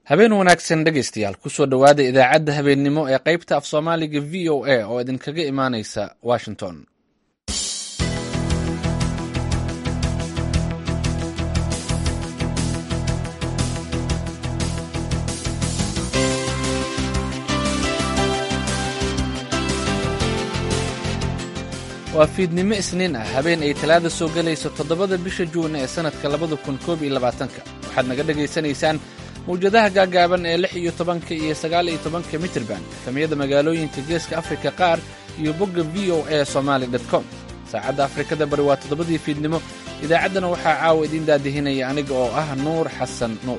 habeen wanaagsan dhegaystayaal kusoo dhowaada idaacadda habeennimo ee qaybta af soomaaliga v o a oo idinkaga imaanaysa washington waa fiidnimo isniin ah habeen ay talaada soo gelayso toddobada bisha juun ee sannadka labada kun koob iyo labaatanka waxaad naga dhegaysanaysaan mawjadaha gaagaaban ee lix iyo tobanka iyo sagaal iyo tobanka mitirban efamiyada magaalooyinka geeska afrika qaar iyo bogga v o a somaali com saacadda afrikada bari waa toddobadii fiidnimo idaacaddana waxaa caawa idiin daadihinaya aniga oo ah nuur xasan nuur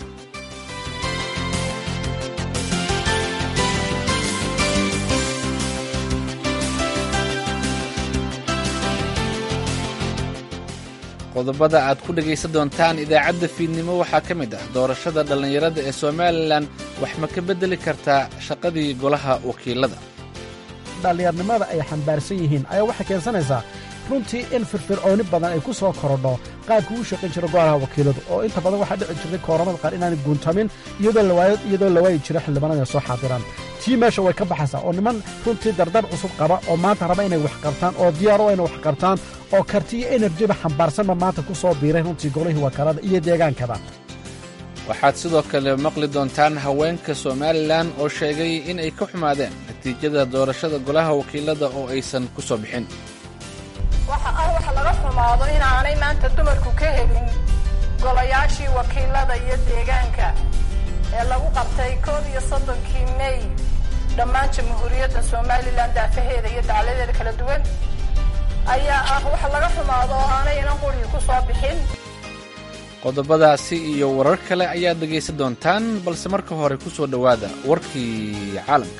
qodobada aad ku dhegaysan doontaan idaacadda fiidnimo waxaa ka mid ah doorashada dhallinyarada ee somalilan wax ma ka beddeli kartaa shaqadii golaha wakiilada dhallinyarnimada ay xambaarsan yihiin ayaa waxay keensanaysaa runtii in firfircooni badan ay ku soo korodho qaabka uu shaqayn jiro golaha wakiiladu oo inta badan waxaa dhici jirtay kooramada qaar inaanay guuntamin iyadoo la waayi jiro xildhibaanada ay soo xaadiraan tii meesha way ka baxaysaa oo niman runtii dardar cusub qaba oo maanta raba inay wax qabtaan oo diyaaro inay wax qabtaan oo karti iyo enerjiba xambaarsanba maanta ku soo biiray runtii golihii wakaalada iyo deegaankaba waxaad sidoo kale maqli doontaan haweenka somalilan oo sheegay in ay ka xumaadeen natiijada doorashada golaha wakiilada oo aysan ku soo bixin waxa ah waxa laga xumaado inaanay maanta dumarku ka helin golayaashii wakiilada iyo deegaanka ee lagu qabtay koob iyo soddonkii mey dhammaan jamhuuriyadda somalilan daafaheeda iyo dacladeeda kala duwan ayaa ah waxa laga xumaado oo aanay inan qurigi ku soo bixin qodobadaasi iyo warar kale ayaad dhegaysan doontaan balse marka hore ku soo dhowaada warkii caalamka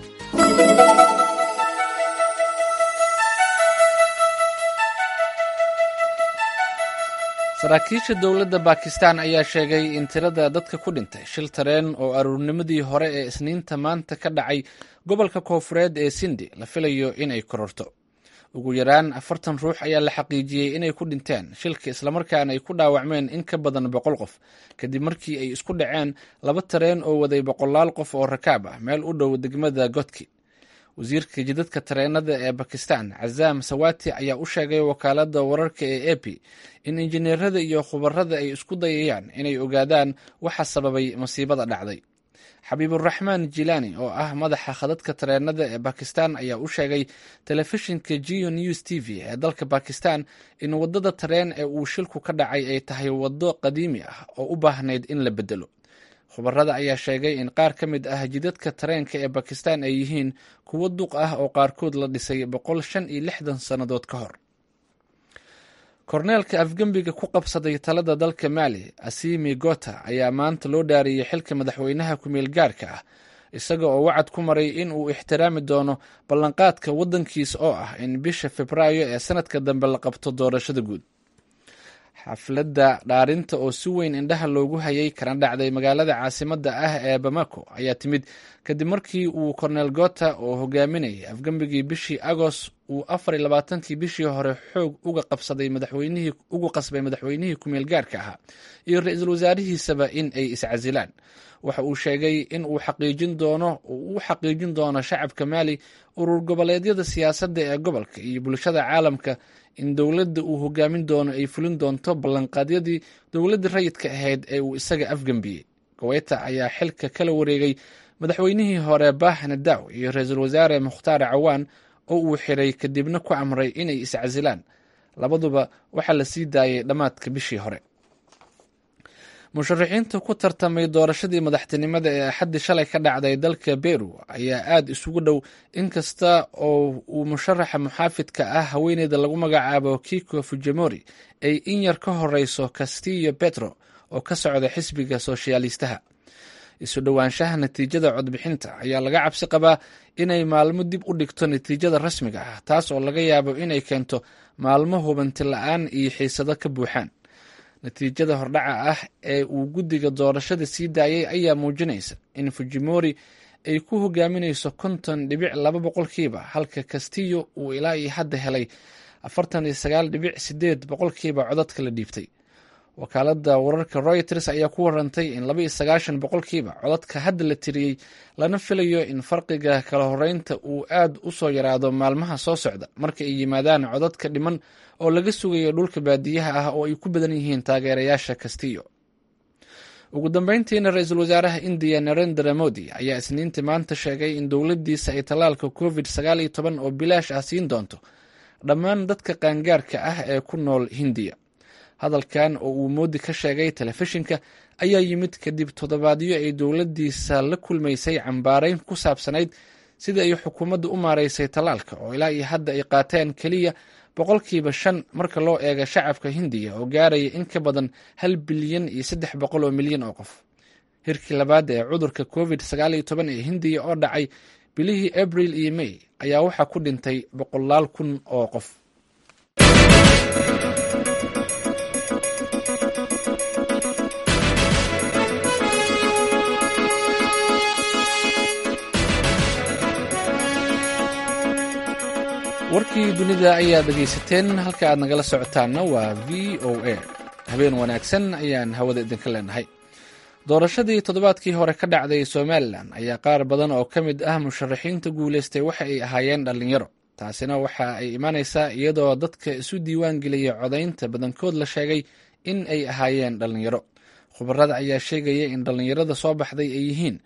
saraakiisha dowladda bakistan ayaa sheegay in tirada dadka ku dhintay shil tareen oo aruurnimadii hore ee isniinta maanta ka dhacay gobolka koofureed ee sindi la filayo inay kororto ugu yaraan afartan ruux ayaa la xaqiijiyey inay ku dhinteen shilka islamarkaana ay ku dhaawacmeen in ka badan boqol qof kadib markii ay isku dhaceen laba tareen oo waday boqolaal qof oo rakaab ah meel u dhow degmada godki wasiirka jidadka tareenada ee bakistan cazaam sawati ayaa u sheegay wakaaladda wararka ee epi in injineerada iyo khubarada ay isku dayayaan inay ogaadaan waxa sababay masiibada dhacday xabiiburaxmaan jilani oo ah madaxa khadadka tareenada ee bakistan ayaa u sheegay telefishinka geo news t v ee dalka bakistan in wadada tareen ee uu shilku ka dhacay ay tahay waddo qadiimi ah oo u baahnayd in la bedelo khubarada ayaa sheegay in qaar ka mid ah jidadka tareenka ee bakistan ay yihiin kuwo duq ah oo qaarkood la dhisay boqol shan iyo lixdan sannadood ka hor korneelka afgembiga ku qabsaday talada dalka maali asimi gota ayaa maanta loo dhaariyey xilka madaxweynaha ku-meel gaarka ah isaga oo wacad ku maray in uu ixtiraami doono ballanqaadka waddankiisa oo ah in bisha febraayo ee sanadka dambe la qabto doorashada guud xafladda dhaarinta oo si weyn indhaha loogu hayay kana dhacday magaalada caasimadda ah ee bamako ayaa timid kadib markii uu korneel gota oo hogaaminayay afgembigii bishii agoost uu afar iyo labaatankii bishii hore xoog uga qabsaday madaxweynihii ugu qasbay madaxweynihii ku-meel gaarka ahaa iyo ra-iisul wasaarihiisaba in ay iscasilaan waxa uu sheegay in uu xaqiijin doono uu u xaqiijin doono shacabka maali urur goboleedyada siyaasadda ee gobolka iyo bulshada caalamka in dowladda uu hogaamin doono ay fulin doonto ballanqaadyadii dowladda rayidka ahayd ee uu isaga afgembiyey goweta ayaa xilka kala wareegay madaxweynihii hore bah nadaw iyo ra-iisul wasaare mukhtaar cawaan oo uu xiray kadibna ku amray inay iscasilaan labaduba waxaa la sii daayay dhammaadka bishii hore musharaxiinta ku tartamay doorashadii madaxtinimada ee axaddii shalay ka dhacday dalka beru ayaa aada isugu dhow inkasta oo uu musharaxa muxaafidka ah haweeneyda lagu magacaabo kiko fujimori ay in yar ka horeyso castillo petro oo ka socda xisbiga soshyaalistaha isu dhowaanshaha natiijada codbixinta ayaa laga cabsi qabaa inay maalmo dib u dhigto natiijada rasmiga ah taas oo laga yaabo inay keento maalmo hubanti la-aan iyo xiisado ka buuxaan natiijada hordhaca ah ee uu guddiga doorashada sii daayay ayaa muujinaysa in fujimori ay ku hogaaminayso konton dhibic laba boqolkiiba halka castillo uu ilaa iyo hadda helay afartan iyo sagaal dhibic sideed boqolkiiba codadka la dhiibtay wakaaladda wararka royters ayaa ku warantay in laba iyo sagaashan boqolkiiba codadka hadda la tiriyey lana filayo in farqiga kala horeynta uu aad u soo yaraado maalmaha soo socda marka ay yimaadaan codadka dhiman oo laga sugayo dhulka baadiyaha ah oo ay ku badan yihiin taageerayaasha kastiyo ugu dambeyntiina ra-iisul wasaaraha indiya narendra modi ayaa isniintii maanta sheegay in dowladdiisa ay tallaalka covid sagaal iyo toban oo bilaash ah siin doonto dhammaan dadka qaangaarka ah ee ku nool hindiya hadalkan oo uu moodi ka sheegay telefishinka ayaa yimid kadib toddobaadyo ay dowladdiisa la kulmaysay cambaarayn ku saabsanayd sida ay xukuumaddu u maaraysay tallaalka oo ilaa iyo hadda ay qaateen keliya boqolkiiba shan marka loo eega shacabka hindiya oo gaaraya in ka badan hal bilyan iyo saddex boqol oo milyan oo qof hirkii labaad ee cudurka covid sagaal iyo toban ee hindiya oo dhacay bilihii abril iyo may ayaa waxaa ku dhintay boqolaal kun oo qof warkii dunida ayaad dhegaysateen halka aad nagala socotaanna waa v o a habeen wanaagsan ayaan hawada idinka leenahay doorashadii toddobaadkii hore ka dhacday somalilan ayaa qaar badan oo ka mid ah musharaxiinta guulaystay waxa ay ahaayeen dhallinyaro taasina waxa ay imaanaysaa iyadoo dadka isu diiwaan geliyay codaynta badankood la sheegay in ay ahaayeen dhallinyaro khubarada ayaa sheegaya in dhallinyarada soo baxday ay yihiin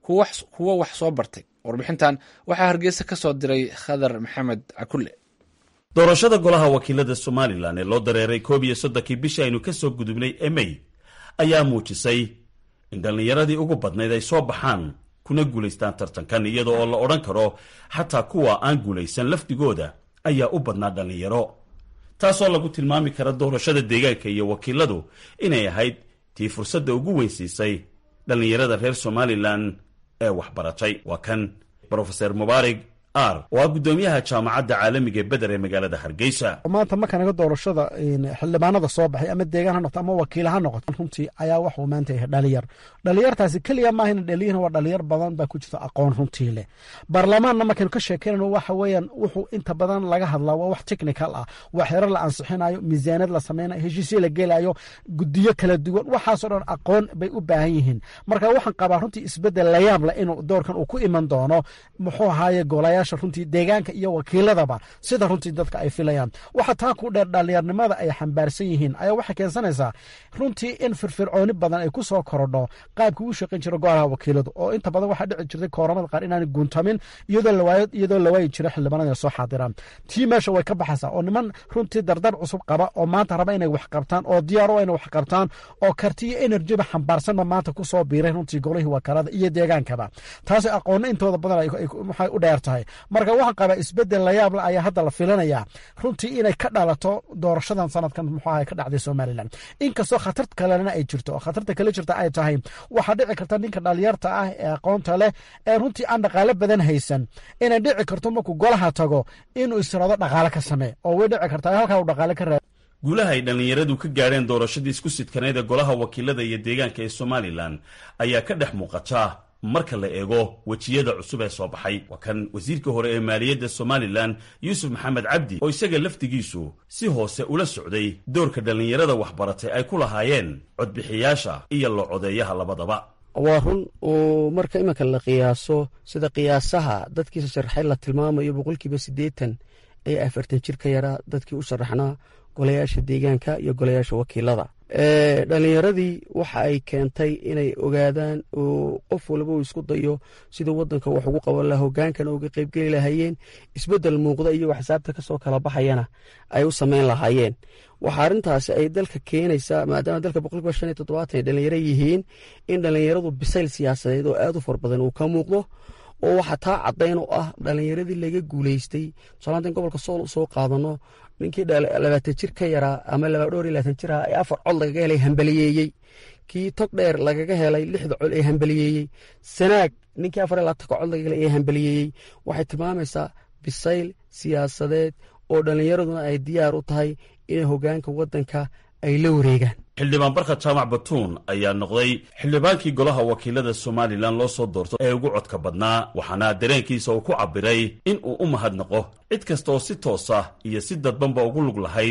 kuwo wax soo bartay warbixintan waxaa hargeysa ka soo diray khadar maxamed cakulle doorashada golaha wakiilada somalilan ee loo dareeray koob iyo soddonkii bishii aynu ka soo gudubnay ee mey ayaa muujisay in dhallinyaradii ugu badnayd ay soo baxaan kuna guulaystaan tartankan iyada oo la odhan karo xataa kuwa aan guulaysan lafdigooda ayaa u badnaa dhallinyaro taasoo lagu tilmaami kara doorashada deegaanka iyo wakiiladu inay ahayd tii fursadda ugu weynsiisay dhallinyarada reer somalilan ee waxbaratay waa kan brofeser mubaarig ar oo ah guddoomiyaha jaamacadda caalamiga ee beder ee magaalada hargeysa maanta markanaga doorashada xildhibaanada soo baxay ama deegaan ha noqoto ama wakiil ha noqoto runtii ayaa waxuu maanta yahay dhalinyar dhalinyartaasi keliya maahayna dhaliyan waa dhalinyar badan baa ku jirta aqoon runtii leh baarlamaanna markaynu ka sheekeynayno waxa weeyaan wuxuu inta badan laga hadlaa waa wax technical ah waa xerar la ansixinayo miisaaniyad la sameynayo heshiisyo la gelayo gudiyo kala duwan waxaasoo dhan aqoon bay u baahan yihiin marka waxaan qabaa runtii isbedel layaab leh inuu doorkan uu ku iman doono muxuu ahaaye golayaasha runtii deegaanka iyo wakiiladaba sida runtii dadka ay filayaan waxa taa ku dheer dhalinyarnimada ay xambaarsan yihiin ayaa waxay keensanaysaa runtii in firfircooni badan ay ku soo korodho qaabka uu shaqayn jira golaha wakiiladu oo inta badan waxaa dhici jirtay kooramada qaar inaanay guuntamin iyadoo la waayi jira xildhibaanada soo xaadiraan tii meesha way ka baxaysaa oo niman runtii dardar cusub qaba oo maanta raba inay wax qabtaan oo diyaaro inay wax qabtaan oo karti iyo enerjiba xambaarsanba maanta ku soo biiray runtii golihii wakaalada iyo deegaankaba taasi aqoonna intooda badan waxay u dheer tahay marka waxaan qabaa isbedel layaable ayaa hadda la filanayaa runtii inay ka dhalato doorashadan sanadkan muxuaha ka dhacday somalilan inkastoo khatar kalena ay jirto oo khatarta kale jirta ay tahay waxaa dhici karta ninka dhalinyarta ah ee aqoonta leh ee runtii aan dhaqaale badan haysan inay dhici karto markuu golaha tago inuu israado dhaqaale ka samee oo way dhici kartaa halkaa uu dhaqaale ka raad guulaha ay dhallinyaradu ka gaadheen doorashadii isku sidkaneed ee golaha wakiilada iyo deegaanka ee somalilan ayaa ka dhex muuqata marka la eego wejiyada cusub ee soo baxay waa kan wasiirka hore ee maaliyadda somalilan yuusuf maxamed cabdi oo isaga laftigiisu si hoose ula socday doorka dhallinyarada waxbaratay ay ku lahaayeen codbixiyaasha iyo la codeeyaha labadaba waa run oo marka iminka la qiyaaso sida qiyaasaha dadkiisa sharaxay la tilmaamayo boqolkiiba siddeetan ee afartan jir ka yaraa dadkii u sharaxnaa golayaasha deegaanka iyo golayaasha wakiilada dhallinyaradii waxa ay keentay inay ogaadaan oo qof walba uu isku dayo siduu wadanka wax ugu qaban laha hogaankana uga qeybgeli lahaayeen isbedel muuqda iyagoo xisaabta kasoo kala baxayana ay u sameyn lahaayeen waxa arrintaasi ay dalka keenaysaa maadaama dalka boqolkiiba shan iyo toddobaatan ay dhallinyaro yihiin in dhallinyaradu bisayl siyaasadeed oo aad u far badan uu ka muuqdo oo waxaa taa caddayn oo ah dhallinyaradii laga guuleystay tusaalaantan gobolka sool soo qaadano ninkii labaatan jir ka yaraa ama dhowr iyo labaatan jir ah ee afar cod lagaga helay hambaliyeeyey kii tog dheer lagaga helay lixda cod ee hambaliyeeyey sanaag ninkii afar iyo labaatanka cod lagaga helay ee hambaliyeeyey waxay tilmaamaysaa bisayl siyaasadeed oo dhallinyaraduna ay diyaar u tahay inay hogaanka waddanka ay la wareegaan xildhibaan barka jaamac batuun ayaa noqday xildhibaankii golaha wakiilada somalilan loo soo doorto ee ugu codka badnaa waxaana dareenkiisa uu ku cabbiray in uu u mahadnaqo cid kasta oo si toosa iyo si dadbanba ugu lug lahayd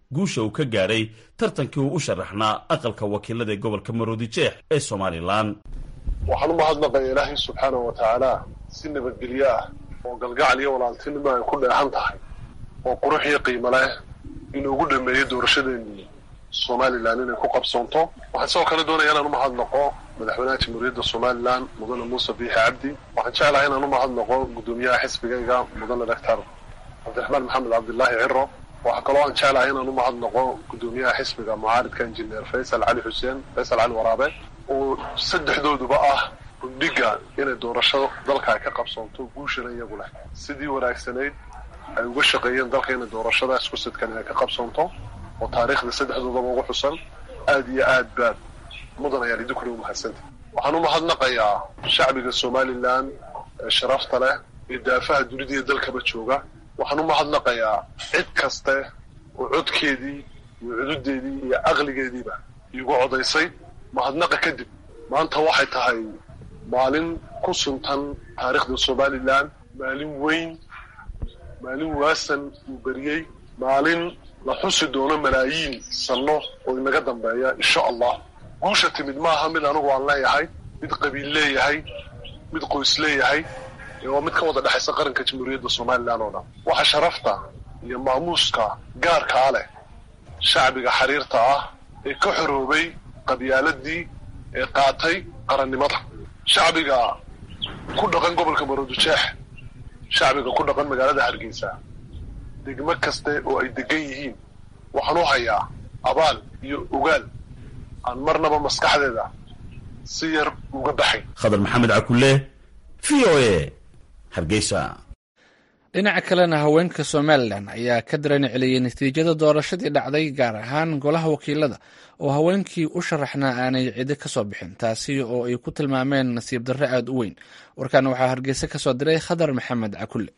guusha uu ka gaadhay tartankii uu u sharaxnaa aqalka wakiilada ee gobolka maroodijeex ee somalilan waxaan u mahadnaqaya ilaahay subxaanahu wa tacaala si nabadgelyo ah oo galgacal iyo walaaltinimo ay ku dheehan tahay oo qurux iyo qiimo leh inuu ugu dhameeyo doorashadeennii somalilan inay ku qabsoonto waxaan sidoo kale doonaya inaan u mahadnaqo madaxweynaha jamhuuriyadda somalilan mudane muuse biixi cabdi waxaan jeclahay inaan u mahadnaqo guddoomiyaha xisbigayga mudane doctor cabdiraxmaan maxamed cabdilaahi ciro waxaa kaloo aan jeclahay inaan u mahadnaqo guddoomiyaha xisbiga mucaaridka injineer faysal cali xuseen faysal cali waraabe oo saddexdooduba ah gundhiga inay doorasho dalka ay ka qabsoonto guushana iyagu leh sidii wanaagsanayd ay uga shaqeeyeen dalka inay doorashadaas ku sidkan inay ka qabsoonto oo taariikhda saddexdoodaba ugu xusan aad iyo aad baad mudan ayaan idinkuna u mahadsantay waxaan u mahadnaqayaa shacbiga somalilan ee sharafta leh ee daafaha dunida iyo dalkaba jooga waxaan u mahadnaqayaa cid kaste oo codkeedii iyo cududeedii iyo caqligeediiba iigu codaysay mahadnaqa kadib maanta waxay tahay maalin ku suntan taariikhda somalilan maalin weyn maalin waasan uu beriyey maalin la xusi doono malaayiin sanno oo inaga dambeeya insha allah guusha timid maaha mid anigu aan leeyahay mid qabiil leeyahay mid qoys leeyahay waa mid ka wada dhexaysa qaranka jamhuuriyadda somalilan oo dhan waxa sharafta iyo maamuuska gaarkaa leh shacbiga xiriirta ah ee ka xoroobay qabyaaladii ee qaatay qarannimada shacbiga ku dhaqan gobolka maroodijeex shacbiga ku dhaqan magaalada hargeysa degmo kaste oo ay degan yihiin waxaan u hayaa abaal iyo ogaal aan marnaba maskaxdeeda si yar uga baxay khadar maxamed cakulle v o a hargeysa dhinaca kalena haweenka somalilan ayaa ka dareen celiyey natiijada doorashadii dhacday gaar ahaan golaha wakiilada oo haweenkii u sharaxnaa aanay cidi ka soo bixin taasi oo ay ku tilmaameen nasiib darre aada u weyn warkan waxaa hargeysa ka soo diray khadar maxamed cakulle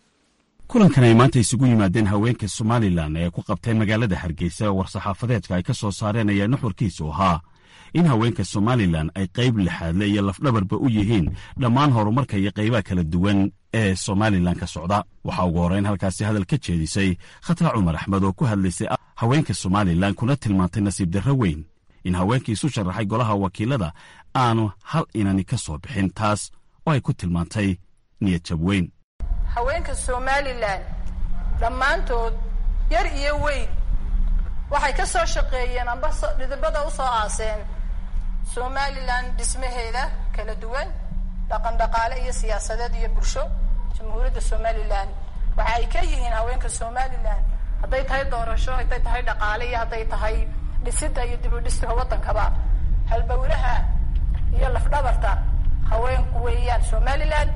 kulankan ay maanta isugu yimaadeen haweenka somalilan ee ku qabtay magaalada hargeysa war-saxaafadeedka ay ka soo saareen ayaa nuxurkiisu ahaa in haweenka somalilan ay qayb lixaadle iyo lafdhabarba u yihiin dhammaan horumarka iyo qaybaha kala duwan ee somalilan ka socda waxaa ugu horreyn halkaasi hadal ka jeedisay khatra cumar axmed oo ku hadlaysay haweenka somalilan kuna tilmaantay nasiib darro weyn in haweenkii isu sharaxay golaha wakiilada aanu hal inani ka soo bixin taas oo ay ku tilmaantay niyad jab weyn haweenka somalilan dhammaantood yar iyo weyn waxay ka soo shaqeeyeen amba dhidibada u soo aaseen somalilan dhismaheeda kala duwan dhaqan dhaqaale iyo siyaasadeed iyo bulsho jamhuuriyadda somalilan waxa ay ka yihiin haweenka somalilan hadday tahay doorasho hadday tahay dhaqaale iyo hadday tahay dhisidda iyo dib u dhistiga waddankaba halbowlaha iyo lafdhabarta haweenku weeyaan somalilan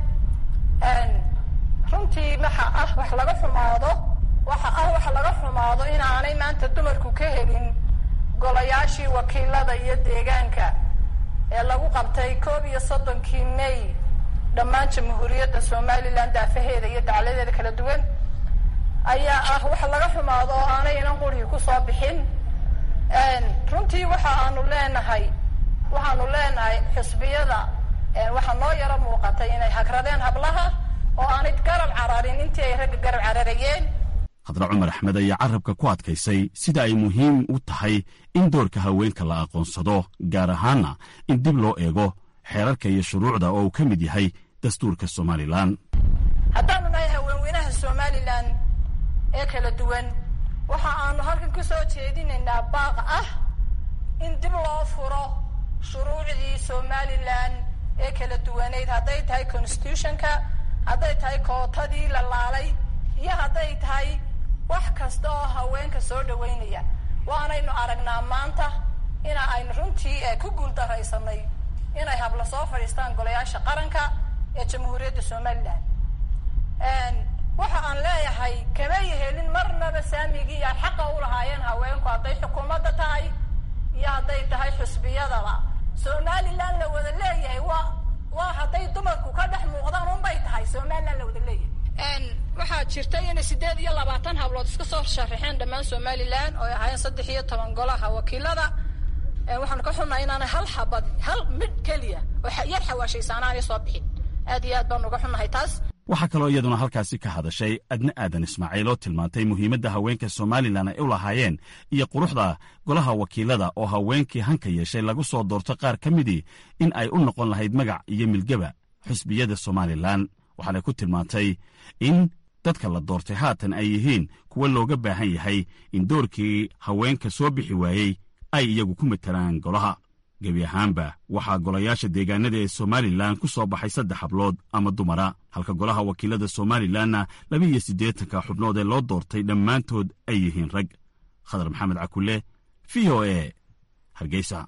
runtii waxa ah wax laga xumaado waxa ah wax laga xumaado inaanay maanta dumarku ka helin golayaashii wakiilada iyo deegaanka ee lagu qabtay koob iyo soddonkii may dhammaan jamhuuriyadda somalilan daafaheeda iyo dacladeeda kala duwan ayaa ah wax laga xumaado oo aanay inan qurhii kusoo bixin runtii waxa aanu leenahay waxaanu leenahay xisbiyada waxaa noo yaro muuqatay inay hagradeen hablaha oo aanay garab cararin intii ay ragga garab cararayeen khadra cumar axmed ayaa carabka ku adkaysay sida ay muhiim u tahay in doorka haweenka la aqoonsado gaar ahaanna in dib loo eego xeerarka iyo shuruucda oo uu ka mid yahay dastuurka somalilan haddaanu nahay haweenweynaha somalilan ee kala duwan waxa aanu halkan ku soo jeedinaynaa baaq ah in dib loo furo shuruucdii somalilan ee kala duwaneyd hadday tahay constitutionka hadday tahay kootadii la laalay iyo hadday tahay wax kasta oo haweenka soo dhaweynaya waanaynu aragnaa maanta ina aynu runtii ku guuldaraysanay inay habla soo fadhiistaan golayaasha qaranka ee jamhuuriyadda somalilan waxa aan leeyahay kamay helin marnaba saamigii ay xaqa u lahaayeen haweenku hadday xukuumadda tahay iyo hadday tahay xusbiyadaba somalilan la wada leeyahay waa waa hadday dumarku ka dhex muuqdaan unbay tahay somalilan la wada leeyahay waxaa jirtay inay sideed iyo labaatan hablood iska soo sharaxeen dhammaan somalilan oo ay ahaayeen saddex iyo toban golaha wakiilada waxaanu ka xunnahay inaanay hal xabad hal midh keliya oo yar xawaashaysa anaanay soo bixin aad iyo aad baanu uga xunnahay taas waxaa kaloo iyaduna halkaasi ka hadashay adne aadan ismaaciil oo tilmaantay muhiimadda haweenka somalilan ay u lahaayeen iyo quruxda golaha wakiilada oo haweenkii hanka yeeshay lagu soo doorto qaar ka midii in ay u noqon lahayd magac iyo milgaba xisbiyada somalilan waxaanay ku tilmaantay in dadka la doortay haatan ay yihiin kuwa looga baahan yahay in doorkii haweenka soo bixi waayey ay iyagu ku matelaan golaha gebi ahaanba waxaa golayaasha deegaanada ee somalilan ku soo baxay saddex hablood ama dumara halka golaha wakiilada somalilanna laba iyo siddeetanka xubnood ee loo doortay dhammaantood ay yihiin rag khadar maxamed cakule v o e hargeysa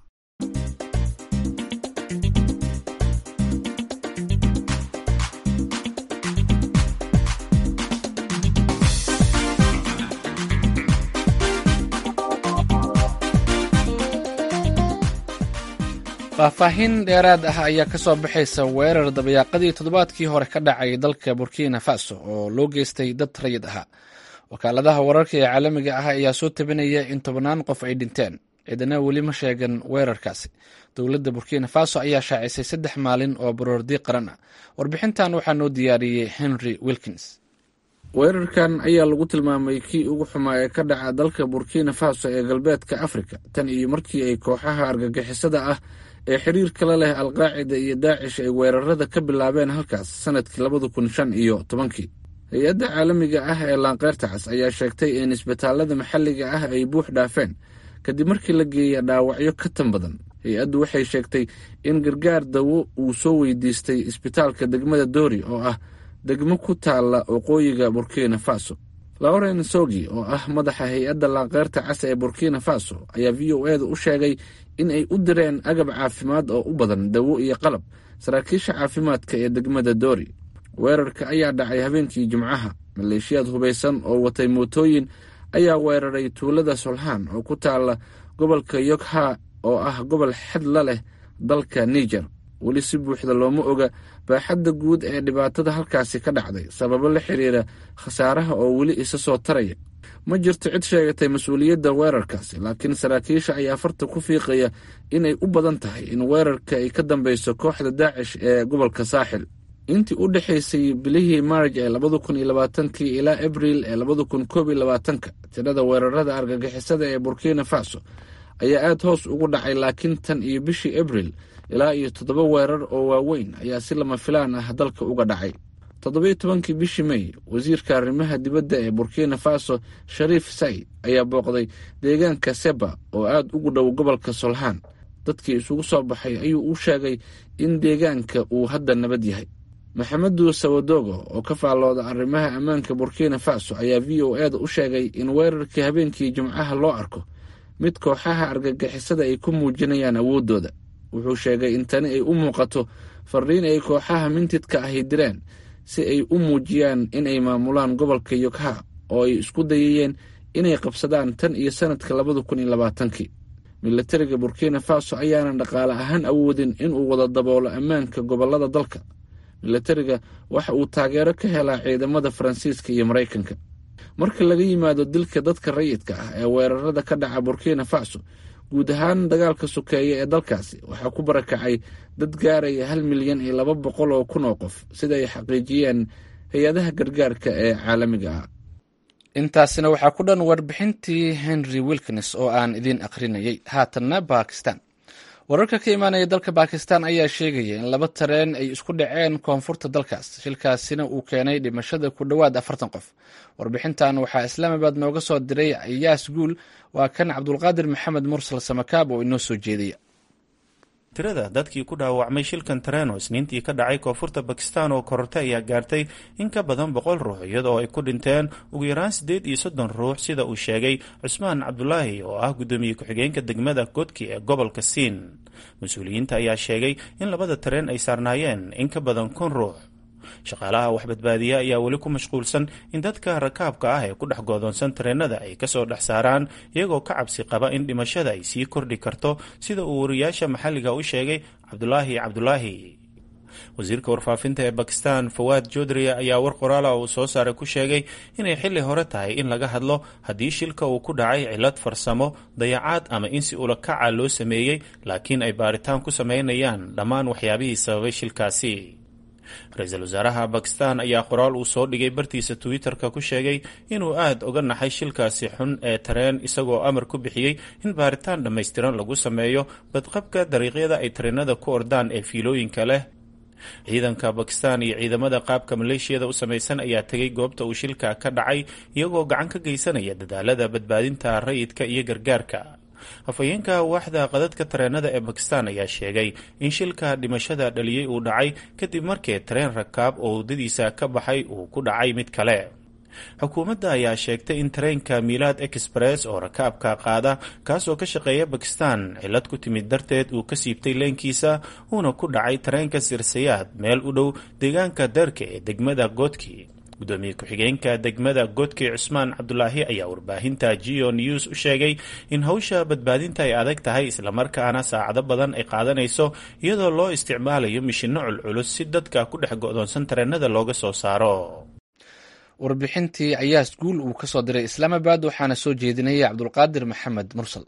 faahfaahin dheeraad ah ayaa ka soo baxaysa weerar dabayaaqadii toddobaadkii hore ka dhacay dalka burkina faso oo loo geystay dad rayid ahaa wakaaladaha wararka ee caalamiga ah ayaa soo tabinaya in tobannaan qof ay dhinteen ciidana weli ma sheegan weerarkaasi dowladda burkina faso ayaa shaacisay saddex maalin oo baroordi qaran ah warbixintan waxaa noo diyaariyey henry wilkins weerarkan ayaa lagu tilmaamay kii ugu xumaa ee ka dhaca dalka burkina faso ee galbeedka afrika tan iyo markii ay kooxaha argagixisada ah ee xiriirka la leh alqaacida iyo daacish ay weerarada ka bilaabeen halkaas sanadkii labada kun shan iyo tobankii hay-adda caalamiga ah ee laanqeyrta cas ayaa sheegtay in isbitaalada maxalliga ah ay buux dhaafeen kadib markii la geeya dhaawacyo ka tan badan hay-addu waxay sheegtay in gargaar dawo uu soo weydiistay isbitaalka degmada doori oo ah degmo ku taalla waqooyiga burkina faso lauren sogi oo ah madaxa hay-adda laanqeyrta cas ee burkina faso ayaa v o eda u sheegay in ay u direen agab caafimaad oo u badan dawo iyo qalab saraakiisha caafimaadka ee degmada doori weerarka ayaa dhacay habeenkii jimcaha maleeshiyaad hubaysan oo watay mootooyin ayaa weeraray tuulada solhaan oo ku taalla gobolka yogha oo ah gobol xad la leh dalka niger weli si buuxda looma oga baaxadda guud ee dhibaatada halkaasi ka dhacday sababo la xiriira khasaaraha oo weli isa soo taraya ma jirto cid sheegatay mas-uuliyadda weerarkaasi laakiin saraakiisha ayaa farta ku fiiqaya inay u badan tahay in weerarka ay ka dambeyso kooxda daacish ee gobolka saaxil intii u dhexaysay bilihii maarj ee labada kun iyo labaatankii ilaa abriil ee labada kun koob iyo labaatanka tirada weerarada argagixisada ee burkina faso ayaa aada hoos ugu dhacay laakiin tan iyo bishii abriil ilaa iyo toddoba weerar oo waaweyn ayaa si lama filaan ah dalka uga dhacay toddobiyo tobankii bishii mey wasiirka arrimaha dibadda ee burkina faso shariif said ayaa booqday deegaanka seba oo aada ugu dhow gobolka solhaan dadkii isugu soo baxay ayuu u sheegay in deegaanka uu hadda nabad yahay maxamedu sawadogo oo ka faallooda arrimaha ammaanka burkina faso ayaa v o eda u sheegay in weerarkii habeenkii jimcaha loo arko mid kooxaha argagixisada ay ku muujinayaan awooddooda wuxuu sheegay in tani ay u muuqato fariin ay kooxaha mintidka ahi direen si ay u muujiyaan in ay maamulaan gobolka yogha oo ay isku dayayeen inay qabsadaan tan iyo sanadka labada kun iyo labaatankii milatariga burkina faso ayaanan dhaqaale ahaan awoodin inuu wada daboolo ammaanka gobolada dalka milatariga waxa uu taageero ka helaa ciidamada faransiiska iyo maraykanka marka laga yimaado dilka dadka rayidka ah ee weerarada ka dhaca burkina faso guud ahaan dagaalka sokeeye ee dalkaasi waxaa ku barakacay dad gaaraya hal milyan iyo laba boqol oo kun oo qof sida ay xaqiijiyeen hay-adaha gargaarka ee caalamiga ah intaasina waxaa ku dhan warbixintii henry wilkins oo aan idiin akhrinayay haatanna bakistan wararka ka imaanaya dalka bakistan ayaa sheegaya in laba tareen ay isku dhaceen koonfurta dalkaas shilkaasina uu keenay dhimashada ku dhowaad afartan qof warbixintan waxaa islaamabad nooga soo diray ayaas guul waa kan cabdulqaadir maxamed mursal samakaab oo inoo soo jeedaya tirada dadkii ku dhaawacmay shilkan tareeno isniintii ka dhacay koonfurta bakistan oo korortay ayaa gaartay in ka badan boqol ruux iyadoo ay ku dhinteen ugu yaraan siddeed iyo soddon ruux sida uu sheegay cusmaan cabdulaahi oo ah guddoomiye ku-xigeenka degmada godki ee gobolka siin mas-uuliyiinta ayaa sheegay in labada tareen ay saarnaayeen in ka badan kun ruux shaqaalaha wax badbaadiya ayaa weli ku mashquulsan in dadka rakaabka ah ee ku dhex goodoonsan tareenada ay kasoo dhex saaraan iyagoo ka cabsi qaba in dhimashada ay sii kordhi karto sida uu wariyaasha maxalliga u sheegay cabdulaahi cabdulaahi wasiirka warfaafinta ee bakistan fawaad jodriya ayaa war qoraala uu soo saaray ku sheegay inay xilli hore tahay in laga hadlo haddii shilka uu ku dhacay cillad farsamo dayacaad ama in si ulakaca loo sameeyey laakiin ay baaritaan ku sameynayaan dhammaan waxyaabihii sababay shilkaasi ra-iisul wasaaraha bakistan ayaa qoraal uu soo dhigay bartiisa twitter-ka ku sheegay inuu aada uga naxay shilkaasi xun ee tareen isagoo amar ku bixiyey in baaritaan dhammaystiran lagu sameeyo badqabka dariiqyada ay tareenada ku ordaan ee fiilooyinka leh ciidanka bakistan iyo ciidamada qaabka maleeshiyada u samaysan ayaa tegay goobta uu shilka ka dhacay iyagoo gacan ka geysanaya dadaalada badbaadinta rayidka iyo gargaarka afhayeenka waaxda qadadka tareenada ee bakistan ayaa sheegay in shilka dhimashada dhaliyey uu dhacay kadib markii tareen rakaab oo waddadiisa ka baxay uu ku dhacay mid kale xukuumadda ayaa sheegtay in tareenka milaad express oo rakaabka qaada kaasoo ka shaqeeya bakistan cillad ku timid darteed uu ka siibtay leenkiisa uuna ku dhacay tareenka sirsayaad meel u dhow deegaanka deerka ee degmada goodki gudoomiye ku-xigeenka degmada godkey cusmaan cabdulaahi ayaa warbaahinta geo news u sheegay in hawsha badbaadinta ay adag tahay islamarkaana saacado badan ay qaadanayso iyadoo loo isticmaalayo mishinno culculus si dadka ku dhex go-doonsan tareenada looga soo saaro warbixintii cayaas guul uu ka soo diray islaamabad waxaana soo jeedinaya cabdulqaadir maxamed mursal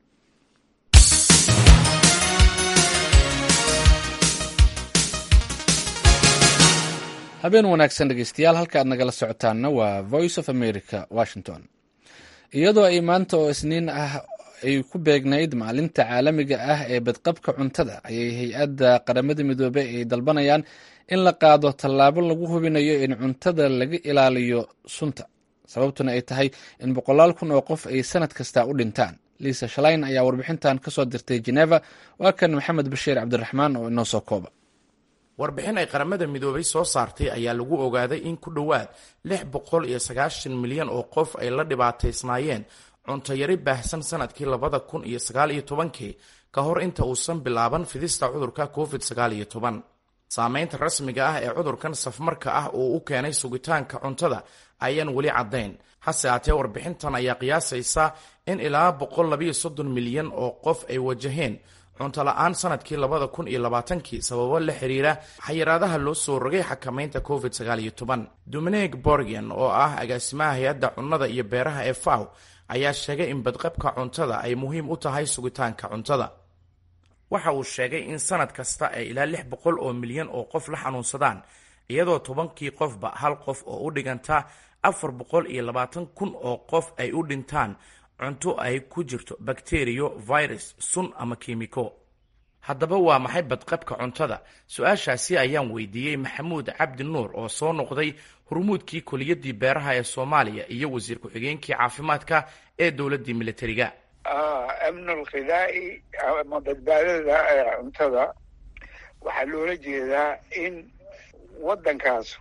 habeen wanaagsan dhegeystayaal halka aad nagala socotaanna waa voice of america washington iyadoo ay maanta oo isniin ah ay ku beegnayd maalinta caalamiga ah ee badqabka cuntada ayay hay-adda qaramada midoobey ay dalbanayaan in la qaado tallaabo lagu hubinayo in cuntada laga ilaaliyo sunta sababtuna ay tahay in boqolaal kun oo qof ay sanad kasta u dhintaan liisa shalayn ayaa warbixintan kasoo dirtay geneva waa kan maxamed bashiir cabdiraxmaan oo inoo soo kooba warbixin ay qaramada midoobay soo saartay ayaa lagu ogaaday in ku dhowaad lix boqol iyo sagaashan milyan oo qof ay la dhibaataysnaayeen cuntayari baahsan sanadkii labada kun iyo sagaal iyo tobankii ka hor inta uusan bilaaban fidista cudurka covid sagaal iyo toban saameynta rasmiga ah ee cudurkan safmarka ah uu u keenay sugitaanka cuntada ayaan weli caddayn hase haatee warbixintan ayaa qiyaasaysa in ilaa boqol labayo soddon milyan oo qof ay wajaheen cunto la-aan sanadkii labada kun iyo labaatankii sababo la xiriira xayiraadaha loo soo rogay xakamaynta covid sagaal iyo toban dominig borgian oo ah agaasimaha hay-adda cunnada iyo beeraha ee faw ayaa sheegay in badqabka cuntada ay muhiim u tahay sugitaanka cuntada waxa uu sheegay in sanad kasta ay ilaa lix boqol oo milyan oo qof la xanuunsadaan iyadoo tobankii qofba hal qof oo u dhiganta afar boqol iyo labaatan kun oo qof ay u dhintaan cunto ay ku jirto bakteriyo virus sun ama kiimiko haddaba waa maxay badqabka cuntada su-aashaasi ayaan weydiiyey maxamuud cabdi nuur oo soo noqday hurmuudkii koliyadii beeraha ee soomaaliya iyo wasiir ku-xigeenkii caafimaadka ee dowladdii militariga amnul khidaa'i ama badbaadada cuntada waxaa loola jeedaa in waddankaasu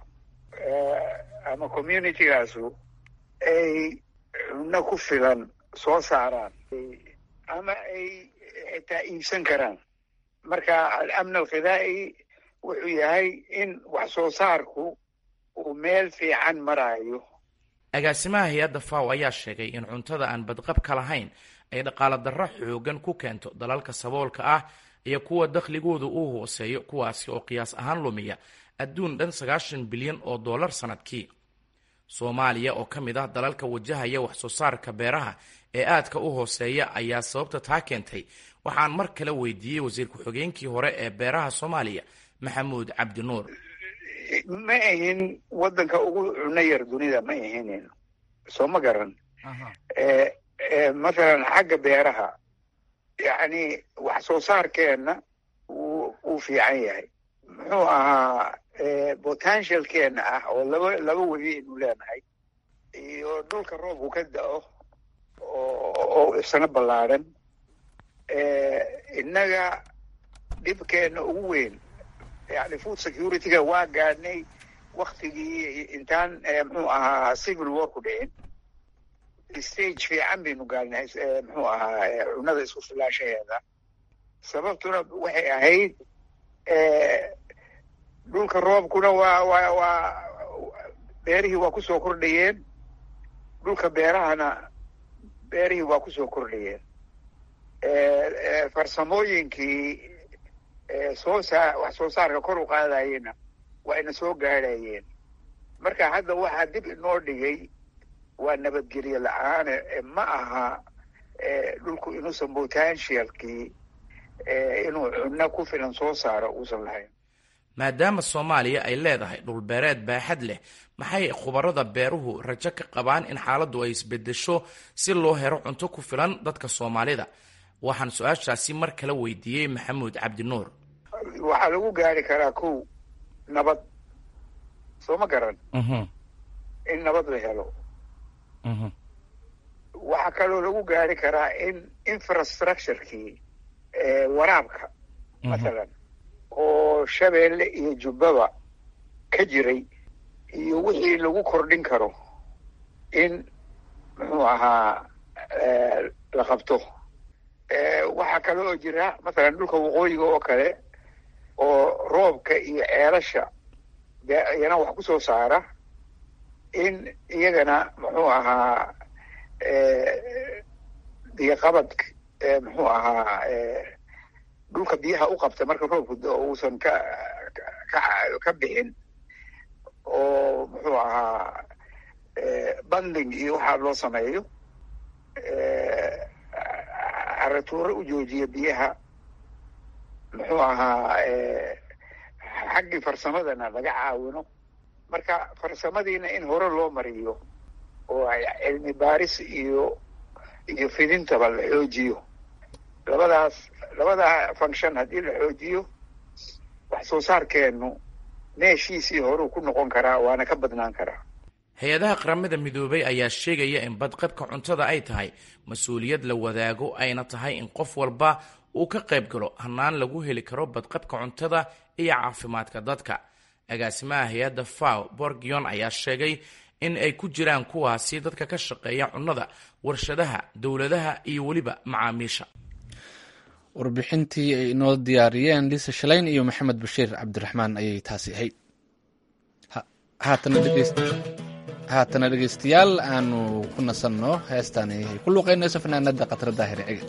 ama communitygaasu ay cunno ku filan soo saaraan ama ay xitaa iibsan karaan marka alamn alkhidaa'i wuxuu yahay in wax soo saarku uu meel fiican maraayo agaasimaha hay-adda faw ayaa sheegay in cuntada aan badqabka lahayn ay dhaqaalo darro xoogan ku keento dalalka saboolka ah iyo kuwa dakhligooda uu hooseeyo kuwaasi oo qiyaas ahaan lumiya adduun dhan sagaashan bilyan oo dollar sanadkii soomaaliya oo ka mid ah dalalka wajahaya wax soo saarka beeraha ee aadka u hooseeya ayaa sababta taa keentay waxaan mar kale weydiiyey wasiir ku-xigeenkii hore ee beeraha soomaaliya maxamuud cabdi nuur ma ahin waddanka ugu cuno yar dunida ma ahinin soo ma garan mathalan xagga beeraha yacni wax soo saarkeenna wuu uu fiican yahay muxuu ahaa potentialkeena ah oo laba laba webi aynu leenahay iyo dhulka roobku ka da-o oo isna ballaadhan innaga dhibkeena ugu weyn yani food securityga waa gaadhnay waktigii intaan muxuu ahaa civil war ku dhicin stage fiican baynu gaadhnay muxuu ahaa cunada isku filaashaheeda sababtuna waxay ahayd dhulka roobkuna waa waa waa beerihii waa kusoo kordhayeen dhulka beerahana beerihii waa kusoo kordhayeen farsamooyinkii soo saa wax soo saarka kor u qaadayena waa ina soo gaadhayeen marka hadda waxaa dib inoo dhigay waa nabadgelye la-aane ma aha dhulku inuusan potentialkii inuu cunno ku filan soo saaro uusan lahayn maadaama soomaaliya ay leedahay dhulbeereed baaxad leh maxay khubarada beeruhu rajo ka qabaan in xaaladdu ay isbedesho si loo helo cunto ku filan dadka soomaalida waxaan su-aashaasi mar kale weydiiyey maxamuud cabdinuur waxaa lagu gaari karaa kow nabad soo ma garan in nabad la helo waxaa kaloo lagu gaari karaa in infrastructurekii waraabka mathalan oo shabeelle iyo jubbaba ka jiray iyo wixii lagu kordhin karo in muxuu ahaa la qabto waxaa kale oo jira mathalan dhulka waqooyiga oo kale oo roobka iyo ceelasha iyana wax ku soo saara in iyagana muxuu ahaa biyoqabad muxuu ahaa dhulka biyaha u qabta marka roobku uusan ka ka ka bixin oo muxuu ahaa banding iyo waxaa loo sameeyo caratuuro u joojiya biyaha muxuu ahaa xaggii farsamadana laga caawino marka farsamadiina in hore loo mariyo oo ay cilmi baaris iyo iyo fidintaba la xoojiyo labadaas labadaa function haddii la xoojiyo wax soo saarkeenu meeshiisii horuu ku noqon karaa waana ka badnaan karaa hay-adaha qaramada midoobay ayaa sheegaya in badqabka cuntada ay tahay mas-uuliyad la wadaago ayna tahay in qof walba uu ka qayb galo hannaan lagu heli karo badqabka cuntada iyo caafimaadka dadka agaasimaha hay-adda faw borgion ayaa sheegay in ay ku jiraan kuwaasi dadka ka shaqeeya cunnada warshadaha dowladaha iyo weliba macaamiisha warbixintii ay inoo diyaariyeen lisa shalayn iyo maxamed bashiir cabdiraxmaan ayay taasi ahayd haatana dhegeystayaal aanu ku nasanno heestaan ay ku luuqeynayso fanaanada khatra daahir cege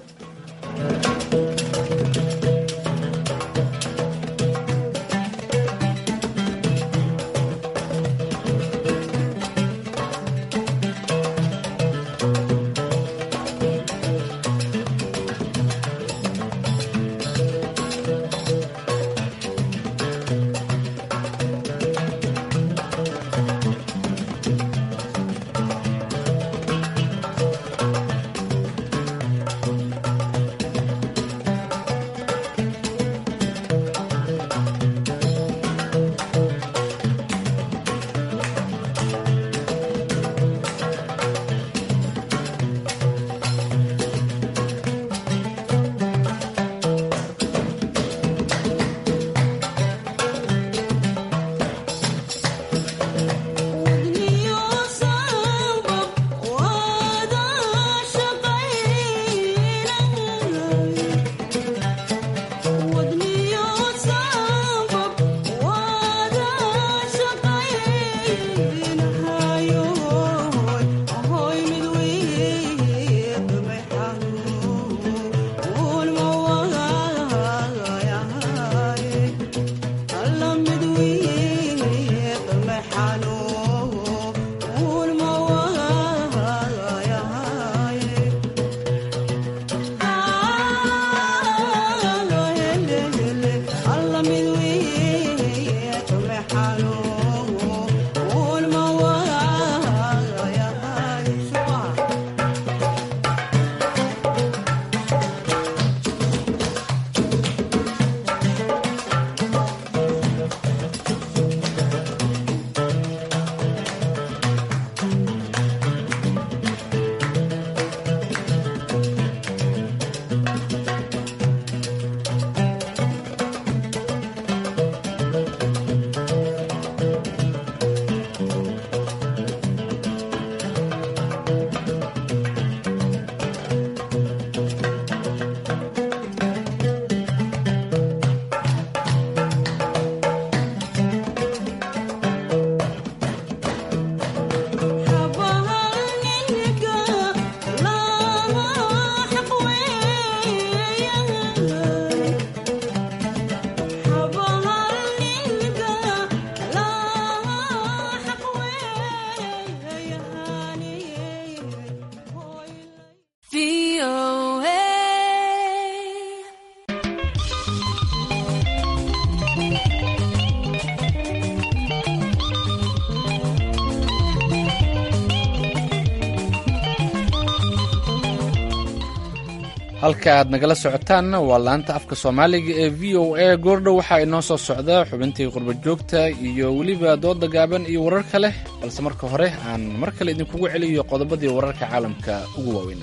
halka aad nagala socotaanna waa laanta afka soomaaliga ee v o a goordhow waxaa inoo soo socda xubintii qurba joogta iyo weliba dooda gaaban iyo warar kale balse marka hore aan mar kale idinkugu celiyo qodobadii wararka caalamka ugu waaweyna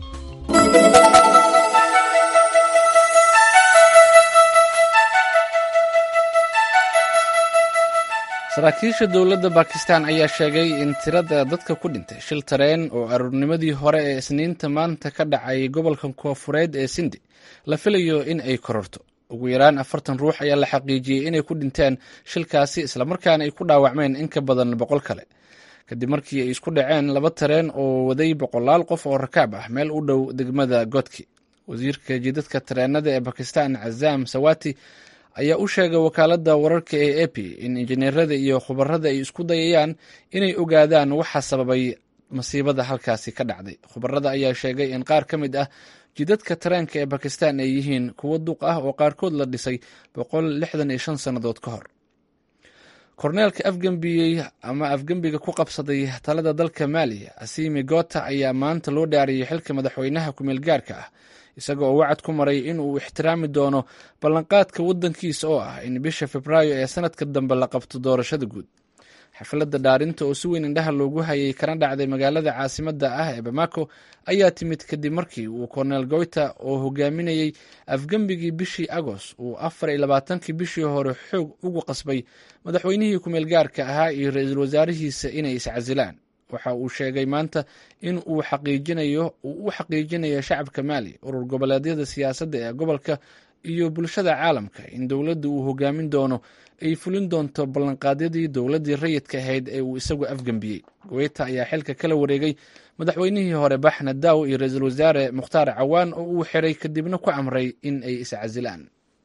saraakiisha dowladda bakistan ayaa sheegay in tirada dadka ku dhintay shil tareen oo aroornimadii hore ee isniinta maanta ka dhacay gobolka koofureed ee sindi la filayo in ay kororto ugu yaraan afartan ruux ayaa la xaqiijiyey inay ku dhinteen shilkaasi islamarkaana ay ku dhaawacmeen in ka badan boqol kale kadib markii ay isku dhaceen laba tareen oo waday boqolaal qof oo rakaab ah meel u dhow degmada godki wasiirka jidadka tareenada ee bakistan cazaam sawati ayaa u sheegay wakaaladda wararka ee ep in injineerada iyo khubarada ay isku dayayaan inay ogaadaan waxa sababay masiibada halkaasi ka dhacday khubarada ayaa sheegay in qaar ka mid ah jidadka tareenka ee bakistan ay yihiin kuwo duq ah oo qaarkood la dhisay boqol lixdan iyo shan sannadood ka hor korneelka afgembiyey ama afgembiga ku qabsaday talada dalka maaliya asimi gota ayaa maanta loo dhaariyey xilka madaxweynaha kumeel gaarka ah isaga oo wacad ku maray in uu ixtiraami doono ballanqaadka waddankiisa oo ah in bisha febraayo ee sanadka dambe la qabto doorashada guud xafladda dhaarinta oo si weyn indhaha loogu hayay kana dhacday magaalada caasimadda ah ee bamako ayaa timid kadib markii uu korneel goyta oo hogaaminayey afgembigii bishii agoost uu afar iyo labaatankii bishii hore xoog ugu qasbay madaxweynihii kumeel gaarka ahaa iyo ra-iisul wasaarihiisa inay iscasilaan waxa uu sheegay maanta in uu xaqiijinayo uu u xaqiijinayo shacabka maali urur goboleedyada siyaasadda ee gobolka iyo bulshada caalamka in dowladda uu hogaamin doono ay fulin doonto ballanqaadyadii dowladdii rayidka ahayd ee uu isagu afgembiyey goyta ayaa xilka kala wareegay madaxweynihii hore baxna daaw iyo ra-iisul wasaare mukhtaar cawaan oo uu xiray kadibna ku amray in ay iscasilaan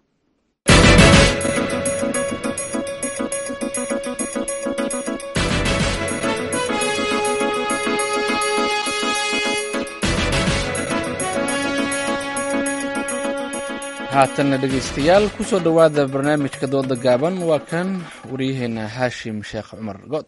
haatanna dhegaystayaal ku soo dhowaada barnaamijka dooda gaaban waa kan waryaheena haashim sheekh cumar good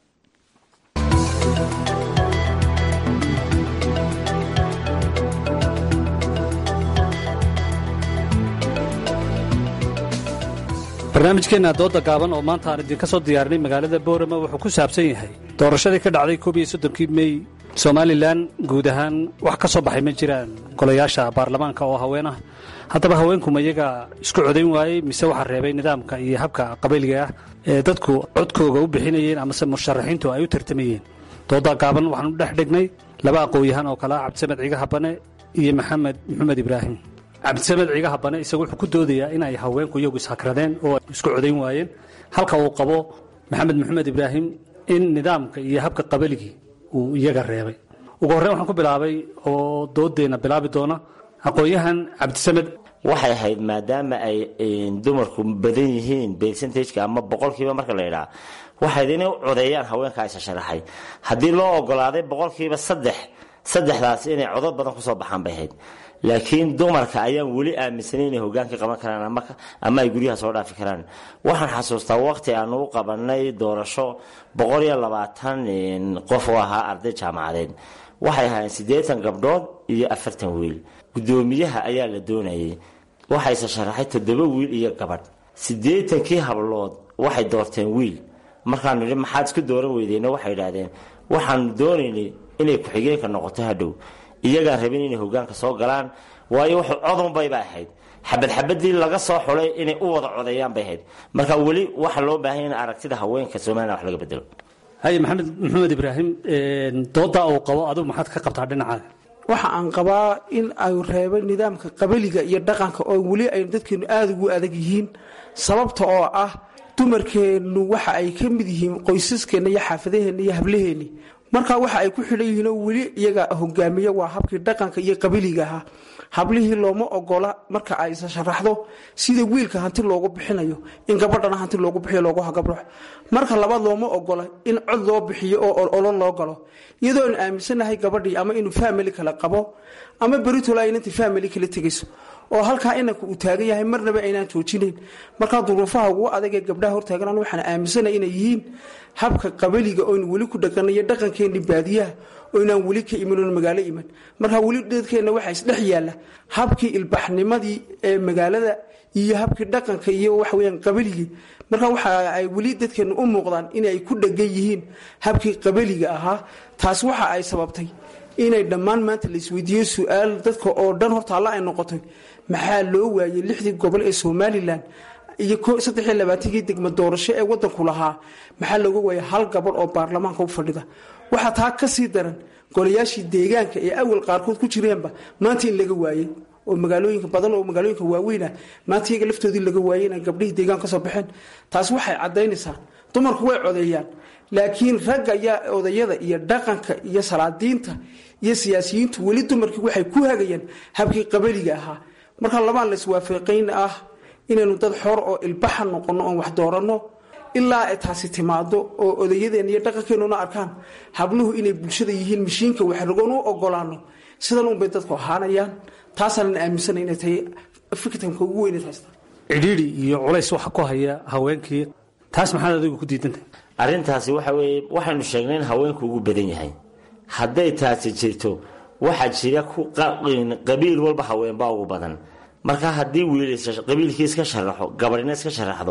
barnaamijkeenna dooda gaaban oo maanta aan idinka soo diyaarinay magaalada boorama wuxuu ku saabsan yahay doorashadii ka dhacday koob iyo soddonkii mey somalilan guud ahaan wax ka soo baxay ma jiraan golayaasha baarlamaanka oo haween ah haddaba haweenkuma iyaga isku codayn waayey mise waxaa reebay nidaamka iyo habka qabayliga ah ee dadku codkooga u bixinayeen amase musharaxiintu ay u tartamayeen dooda gaaban waxaan u dhex dhignay laba aqoon-yahaan oo kale ah cabdisamed ciga habane iyo maxamed maxamed ibraahim cabdisamed ciga habane isagu wuxuu ku doodayaa in ay haweenku iyagu ishakradeen oo ay isku codayn waayeen halka uu qabo maxamed maxamed ibraahim in nidaamka iyo habka qabaligii uu iyaga reebay ugu horreyn waxaan ku bilaabay oo doodeenna bilaabi doona aqoon-yahan cabdisamed waxay ahayd maadaama ay dumarku badan yihiin percentageka ama boqolkiiba marka la yidhaha waxayd inay u codeeyaan haweenkaa isa sharaxay haddii loo ogolaaday boqolkiiba saddex saddexdaas inay codod badan kusoo baxaan bay ahayd laakiin dumarka ayaan weli aaminsanay inay hogaanka qaban karaan ama ay guryaha soo dhaafi karaan waxaan xasuustaa waqti aanu u qabanay doorasho boqol iyo labaatan qof oo ahaa arday jaamacadeed waxay ahaayeen siddeetan gabdhood iyo afartan wiil guddoomiyaha ayaa la doonayay waxayse sharaxay toddoba wiil iyo gabadh siddeetankii hablood waxay doorteen wiil markaanu nidhi maxaad isku dooran weydeenna waxay idhaahdeen waxaanu doonaynay inay ku-xigeenka noqoto hadhow iyagaan rabin inay hogaanka soo galaan waayo wuxuu codunbayba ahayd xabad xabadii laga soo xulay inay u wada codeeyaan bay ahayd marka weli waxa loo baahan in aragtida haweenka somalilan wax laga bedelo haye maxamed maxamed ibraahim doodaa uu qabo adigu maxaad ka qabtaa dhinacaaga waxa aan qabaa in ay reebay nidaamka qabiliga iyo dhaqanka oo weli ay dadkeenu aada ugu adag yihiin sababta oo ah dumarkeennu waxa ay ka mid yihiin qoysaskeenna iyo xaafadaheenna iyo hablaheenni markaa waxa ay ku xidhan yihiin oo weli iyaga hogaamiya waa habkii dhaqanka iyo qabiliga ahaa hablihii looma ogola marka ay isa sharaxdo sida wiilka hanti loogu bixinayo in gabadhana hanti loogu bixiyo loogu hagabrox marka labaad looma ogola in cod loo bixiyo oo olo loo galo iyadoo aan aaminsanahay gabadhii ama inuu famili kale qabo ama beritol ay inantii famili kala tegayso oo halkaa inanka uu taagan yahay marnaba aynaan joojinayn markaa duruufaha ugu adag ee gabdhaha hortaagan waxaan aaminsanay inay yihiin habka qabaliga oynu weli ku dhaqanayo dhaqankeenni baadiyaha oo inaan weli ka iman oon magaalo iman marka weli dadkeenna waxaa isdhex yaalla habkii ilbaxnimadii ee magaalada iyo habkii dhaqanka iyo waxaweyaan qabiligii marka waxa ay weli dadkeenna u muuqdaan inay ku dhegan yihiin habkii qabiliga ahaa taas waxa ay sababtay inay dhammaan maanta la isweydiiyo su-aal dadka oo dhan horta alla ay noqotay maxaa loo waayey lixdii gobol ee somalilan iyo saddex iyo labaatankii degmo doorasho ee wadanku lahaa maxaa looga waayay hal gabadh oo baarlamaanka u fadhida waxaa taa ka sii daran golayaashii deegaanka ee awal qaarkood ku jireenba maanta in laga waayey oo magaalooyinka badan oo magaalooyinka waaweynah maanta iyaga laftoodii laga waayey inaan gabdhihii deegaan kasoo baxeen taas waxay caddaynaysaa dumarku way codeeyaan laakiin ragga iyo odayada iyo dhaqanka iyo salaadiinta iyo siyaasiyiintu weli dumarkii waxay ku hagayaan habkii qabaliga ahaa marka labaan laiswaafaqayn ah inaynu dad xor oo ilbaxa noqono oon wax dooranno ilaa ay taasi timaado oo odayadeenna iyo dhaqankeenuna arkaan habluhu inay bulshada yihiin mashiinka waxragoon u ogolaano sidan unbay dadku ahaanayaan taasaanan aaminsana inay tahay fiktamka ugu weyne haysta cidhiidhi iyo culays waxa ku haya haweenkii taas maxaad adigu ku diidantahay arrintaasi waxa weeye waxaynu sheegnay in haweenku ugu badan yahay hadday taasi jirto waxaa jira qabiil walba haweenbaa ugu badan marka haddii wiil qabiilkii iska sharaxo gabadhina iska sharaxdo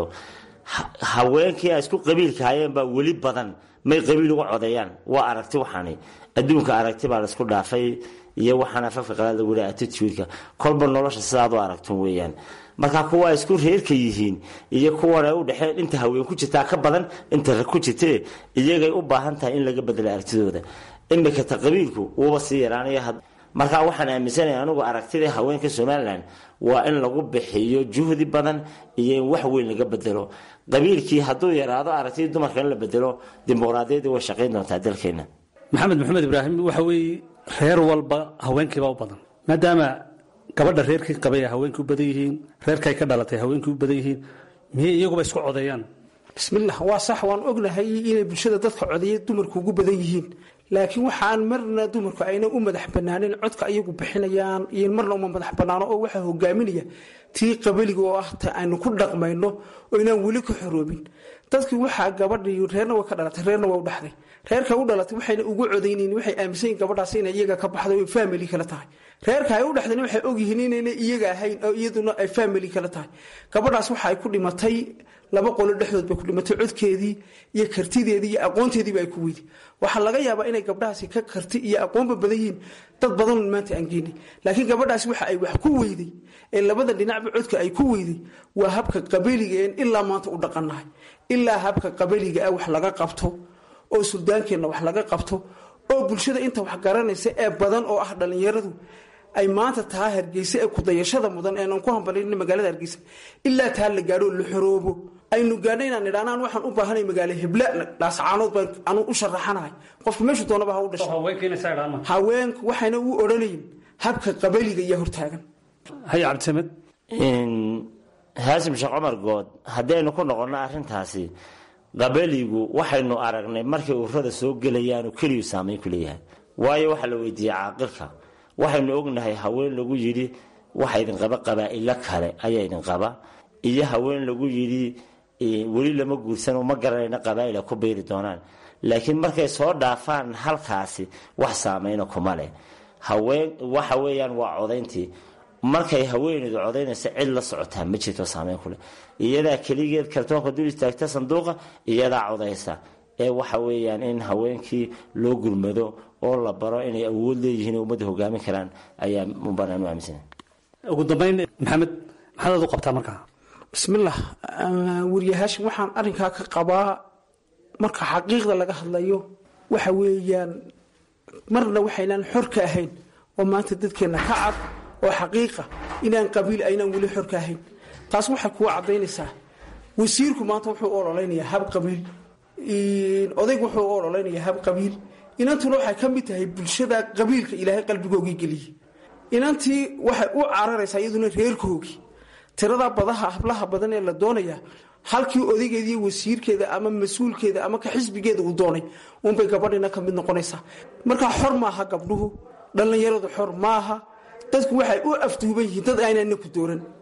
haweenkii ay isku qabiilka hayeenbaa weli badan may qabiil uga codeeyaan waa aragti waxaani adduunka aragti baa laisku dhaafay iyo waxaan afafka qalaad lagu leeyahay attitude-ka kolba nolosha sidaad u aragtun weeyaan marka kuwa isku reerka yihiin iyo kuwan ay u dhexeen inta haween ku jirtaa ka badan inta rag ku jirtee iyagay u baahan tahay in laga bedelo aragtidooda imika ta qabiilku wuuba sii yaraanaya marka waxaan aaminsanaya anugu aragtida haweenka somalilan waa in lagu bixiyo juhdi badan iyo in wax weyn laga bedelo qabiilkii hadduu yaraado aragtidii dumarka in la bedelo dimuqraadiyadii way shaqayn doontaa dalkeena maxamed maxamed ibraahim waxa weeye reer walba haweenkiibaa u badan maadaama gabadha reerkii qabay ay haweenkii u badan yihiin reerkay ka dhalatay haweenkii u badan yihiin miyay iyaguba isku codeeyaan bismillah waa sax waan ognahay inay bulshada dadka codeeya dumarku ugu badan yihiin laakiin waxaan marna dumarku ayna u madax banaanin codka ayagu bixinayaan iyo marna uma madax banaano oo waxaa hogaaminaya tii qabaliga oo ah ta aynu ku dhaqmayno oo inaan weli ka xoroobin dadkii waxaa gabadhii reerna way ka dhalatay reerna waa u dhaxday reerka u dhalatay waxayna ugu codaynayn waxay aaminsan yihin gabadhaas inay iyaga ka baxdo oy family kala tahay reerka ay u dhexdeen waxay ogyihiin inayna iyaga ahayn oo iyaduna ay family kala tahay gabadhaas waxa ay ku dhimatay laba qolo dhexdood bay ku dhimatay codkeedii iyo kartideedii iyo aqoonteediiba ay ku weydi waxaa laga yaabaa inay gabdhahaasi ka karti iyo aqoonba badan yihiin dad badan maanta aan geenay laakiin gabadhaasi waxa ay wax ku weyday ee labada dhinacba codka ay ku weyday waa habka qabaliga een ilaa maanta u dhaqannahay ilaa habka qabaliga ah wax laga qabto oo suldaankeenna wax laga qabto oo bulshada inta wax garanaysa ee badan oo ah dhallinyaradu ay maanta taa hargeysa ee kudayashada mudan eenan ku hambalin magaalada hargeysa ilaa taa la gaadho la xoroobo aynu gaadho inaan idhaanaan waxaan u baahanay magaalo hebla dhaascaanood baan anu u sharaxanahay qofka meeshu doonaba ha u dhasho haweenku waxayna u odhanayin habka qabaliga iyo hortaagan hay cabdisamed haasim sheekh cumar good haddaynu ku noqonno arrintaasi qabaligu waxaynu aragnay markay ururada soo gelayaanu keliyu saameyn ku leeyahay waayo waxaa la weydiiyey caaqilka waxaynu ognahay haween lagu yidhi waxa idin qaba qabaa'ilo kale ayaa idin qaba iyo haween lagu yidhi weli lama guursano ma garanayna qabaa'ila ku beeri doonaan laakiin markay soo dhaafaan halkaasi wax saameyna kuma leh haween waxa weeyaan waa codayntii markay haweeneydu codaynaysa cid la socotaa ma jirto saameyn kuleh iyadaa keligeed kartoonka dul istaagta sanduuqa iyadaa codaysa ee waxa weeyaan in haweenkii loo gurmado oo la baro inay awood leeyihiin oo ummadda hogaamin karaan ayaa mubanaan u aaminsana ugu dambayn maxamed maxaad aad u qabtaa markaa bismillah wariyahaashin waxaan arrinkaa ka qabaa marka xaqiiqda laga hadlayo waxa weeyaan marna waxaynaan xor ka ahayn oo maanta dadkeenna ka cad oo xaqiiqa inaan qabiil aynaan weli xor ka ahayn taas waxay kuwa caddaynaysaa wasiirku maanta wuxuu u ololeynayaa hab qabiil odaygu wuxuu u ololeynayaa hab qabiil inantuna waxay ka mid tahay bulshada qabiilka ilaahay qalbigoogii geliyey inantii waxay u cararaysaa iyaduna reerkoogii tirada badaha hablaha badan ee la doonaya halkii odaygeeda iyo wasiirkeeda ama mas-uulkeeda ama ka xisbigeeda uu doonay unbay gabadhina ka mid noqonaysaa markaa xor maaha gabdhuhu dhallinyaradu xor maaha dadku waxay u afduuban yihiin dad aynana ku dooran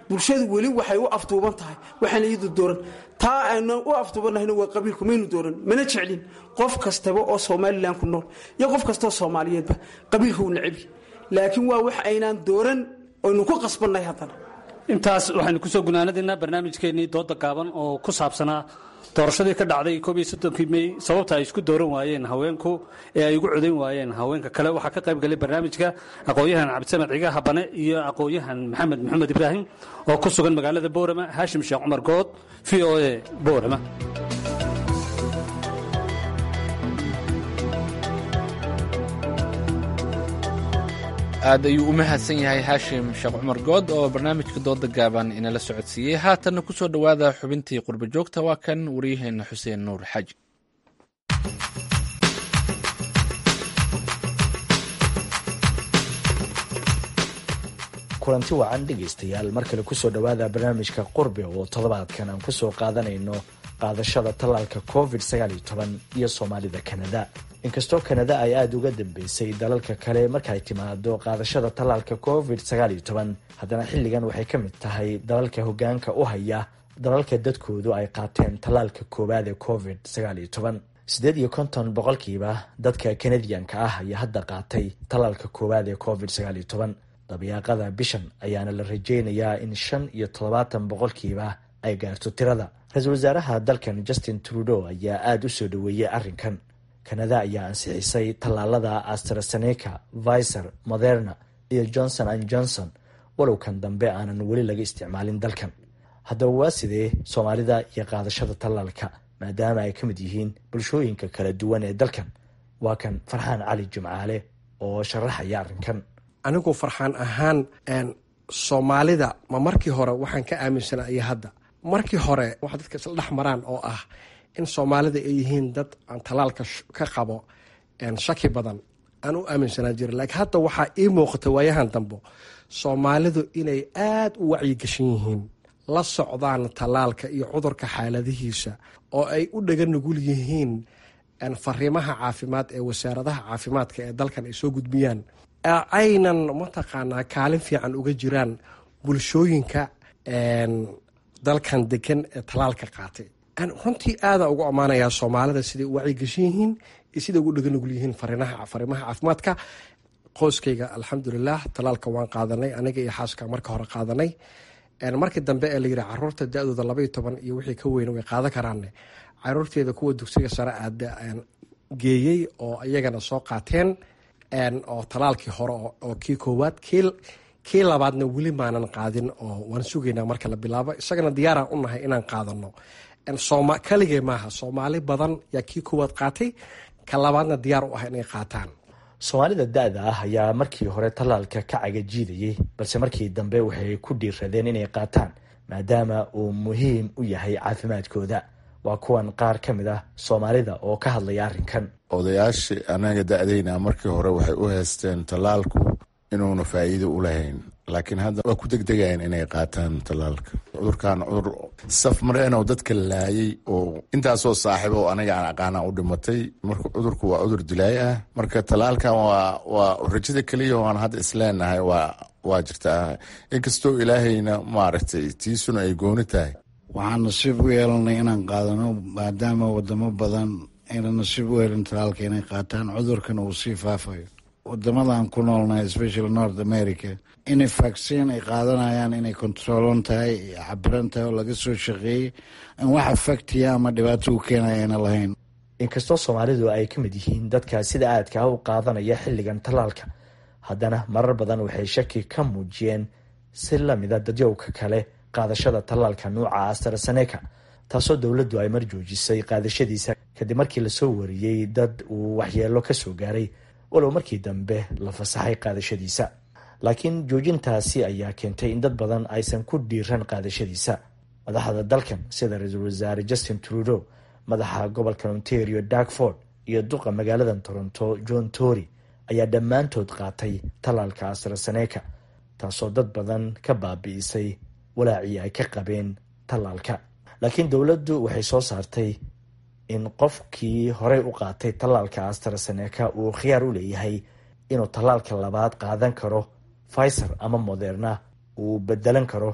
bulshadu weli waxay u afduuban tahay waxaana iyadu dooran taa aynu u afduubannahayna waa qabiilku maynu dooran mana jeclin qof kastaba oo somalilan ku nool iyo qof kastaoo soomaaliyeedba qabiilka uu nacebi laakiin waa wax aynaan dooran oynu ku qasbannahay haddana intaas waxaynu kusoo gunaanadaynaa barnaamijkeennii dooda gaaban oo ku saabsanaa doorashadii ka dhacday koob iyo soddonkii mey sababta ay isku dooran waayeen haweenku ee ay ugu codayn waayeen haweenka kale waxaa ka qayb galay barnaamijka aqoon-yahan cabdisamed ciga habane iyo aqoon-yahan maxamed maxamed ibraahim oo ku sugan magaalada boorama haashim sheekh cumar good v o a boorama aad ayuu u mahadsan yahay haashim sheekh cumar good oo barnaamijka dooda gaaban inala socodsiiyey haatanna ku soo dhowaada xubintii qurbo joogta waa kan waryaheena xuseen nuur xaaji kulanti wacan dhegaystayaal mar kale kusoo dhowaada barnaamijka qurbe oo toddobaadkan aan kusoo qaadanayno qaadashada tallaalka covid iyo soomaalida kanada inkastoo kanada ay aada uga dambeysay dalalka kale markaay timaado qaadashada tallaalka covid haddana xilligan waxay ka mid tahay dalalka hogaanka u haya dalalka dadkoodu ay qaateen tallaalka koowaad ee covid sideed iyo konton boqolkiiba dadka kanadiyanka ah ayaa hadda qaatay tallaalka koowaad ee covid dabayaaqada bishan ayaana la rajeynayaa in shan iyo toddobaatan boqolkiiba ay gaarto tirada ra-iisul wasaaraha dalkan justin trudeau ayaa aada u soo dhoweeyey arrinkan kanada ayaa ansixisay tallaalada astraseneca viser moderna iyo johnson and johnson walowkan dambe aanan weli laga isticmaalin dalkan haddaba waa sidee soomaalida iyo qaadashada tallaalka maadaama ay ka mid yihiin bulshooyinka kala duwan ee dalkan waa kan farxaan cali jimcaale oo sharaxaya arrinkan anigu farxaan ahaan soomaalida ma markii hore waxaan ka aaminsanaa iyo hadda markii hore waxa dadka isla dhex maraan oo ah in soomaalida ay yihiin dad aan talaalka ka qabo shaki badan aan u aaminsanaa jira laakiin hadda waxaa ii muuqata waayahan dambo soomaalidu inay aada u wacyigashan yihiin la socdaan talaalka iyo cudurka xaaladihiisa oo ay u dhaga nugul yihiin fariimaha caafimaad ee wasaaradaha caafimaadka ee dalkan ay soo gudbiyaan aynan mataqaanaa kaalin fiican uga jiraan bulshooyinka dalkan degan ee talaalka qaatay runtii aada ugu ammaanayaa soomaalida siday u wacyigashan yihiin iyo siday ugu dhaganugul yihiin fariimaha caafimaadka qoyskayga alxamdulilah talaalka waan qaadanay aniga iyo xaaska marka hore qaadanay markii dambe ee layidhi caruurta da-dooda labaiyo toban iyo wixii ka weyn way qaadan karaane caruurteeda kuwa dugsiga sare aada geeyey oo iyagana soo qaateen oo talaalkii hore oo kii koowaad kii labaadna weli maanan qaadin oo waan sugaynaa marka la bilaabo isagana diyaaraan u nahay inaan qaadano kaligee maaha soomaali badan yaa kii koowaad qaatay ka labaadna diyaar u ah inay qaataan soomaalida da-da ah ayaa markii hore tallaalka ka cagajiidayay balse markii dambe waxay ku dhiiradeen inay qaataan maadaama uu muhiim u yahay caafimaadkooda waa kuwan qaar ka mid ah soomaalida oo ka hadlaya arrinkan odayaashii anaga da-dayna markii hore waxay u haysteen tallaalku inuuna faa'iido u lahayn laakiin hadda waa ku degdegayaan inay qaataan tallaalka cudurkan cudur saf mareenoo dadka laayay oo intaasoo saaxiibo oo aniga aan aqaana u dhimatay marka cudurku waa cudur dilaay ah marka tallaalkan waa waa rajada keliya waan hadda isleenahay waa waa jirtaa inkastoo ilaahayna maaragtay tiisuna ay gooni tahay waxaan nasiib u yeelanay inaan qaadano maadaama wadamo badan ayna nasiib u helin talaalka inay qaataan cudurkan uu sii faafayo wadamadan ku noolnahay especially north america inay vaccin ay qaadanayaan inay controlon tahay cabiran tahay oo laga soo shaqeeyey aan wax afactiya ama dhibaato u keenaya ayna lahayn inkastoo soomaalidu ay ka mid yihiin dadka sida aadka u qaadanaya xilligan tallaalka haddana marar badan waxay shaki ka muujiyeen si lamida dadyowka kale qaadashada tallaalka nuuca astraseneca taasoo dowladdu ay mar joojisay qaadashadiisa kadib markii lasoo wariyey dad uu waxyeelo kasoo gaaray walow markii dambe la fasaxay qaadashadiisa laakiin joojintaasi ayaa keentay in dad badan aysan ku dhiiran qaadashadiisa madaxda dalkan sida ra-iisul wasaare justin trudeau madaxa gobolka ontario darkford iyo duqa magaalada toronto john tory ayaa dhammaantood qaatay tallaalka astraseneca taasoo dad badan ka baabi'isay walaacii ay ka qabeen tallaalka laakiin dowladdu waxay soo saartay in qofkii horey u qaatay tallaalka astraseneca uu khiyaar u leeyahay inuu tallaalka labaad qaadan karo fiser ama moderna uu bedelan karo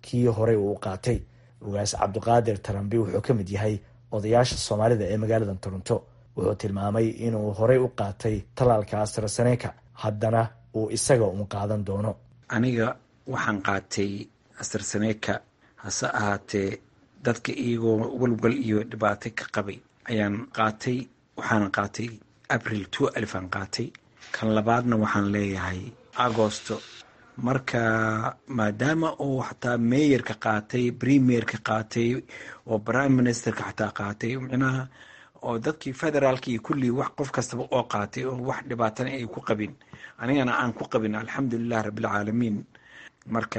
kii horey uu qaatay ugaas cabdiqaadir tarambi wuxuu ka mid yahay odayaasha soomaalida ee magaalada toronto wuxuu tilmaamay inuu horey u qaatay tallaalka astraseneka haddana uu isaga un qaadan doono aniga waxaan qaatay astraseneka hase ahaatee dadka iyagoo walwal iyo dhibaato ka qabay ayaan qaatay waxaana qaatay abril two alifaan qaatay kan labaadna waxaan leeyahay agosto marka maadaama uu xataa meeyarka qaatay premierka qaatay oo prime ministerka xataa qaatay micnaha oo dadkii federaalka iyo kullii wax qof kastaba oo qaatay oo wax dhibaatana ay ku qabin anigana aan ku qabin alxamdulilah rabbilcaalamiin marka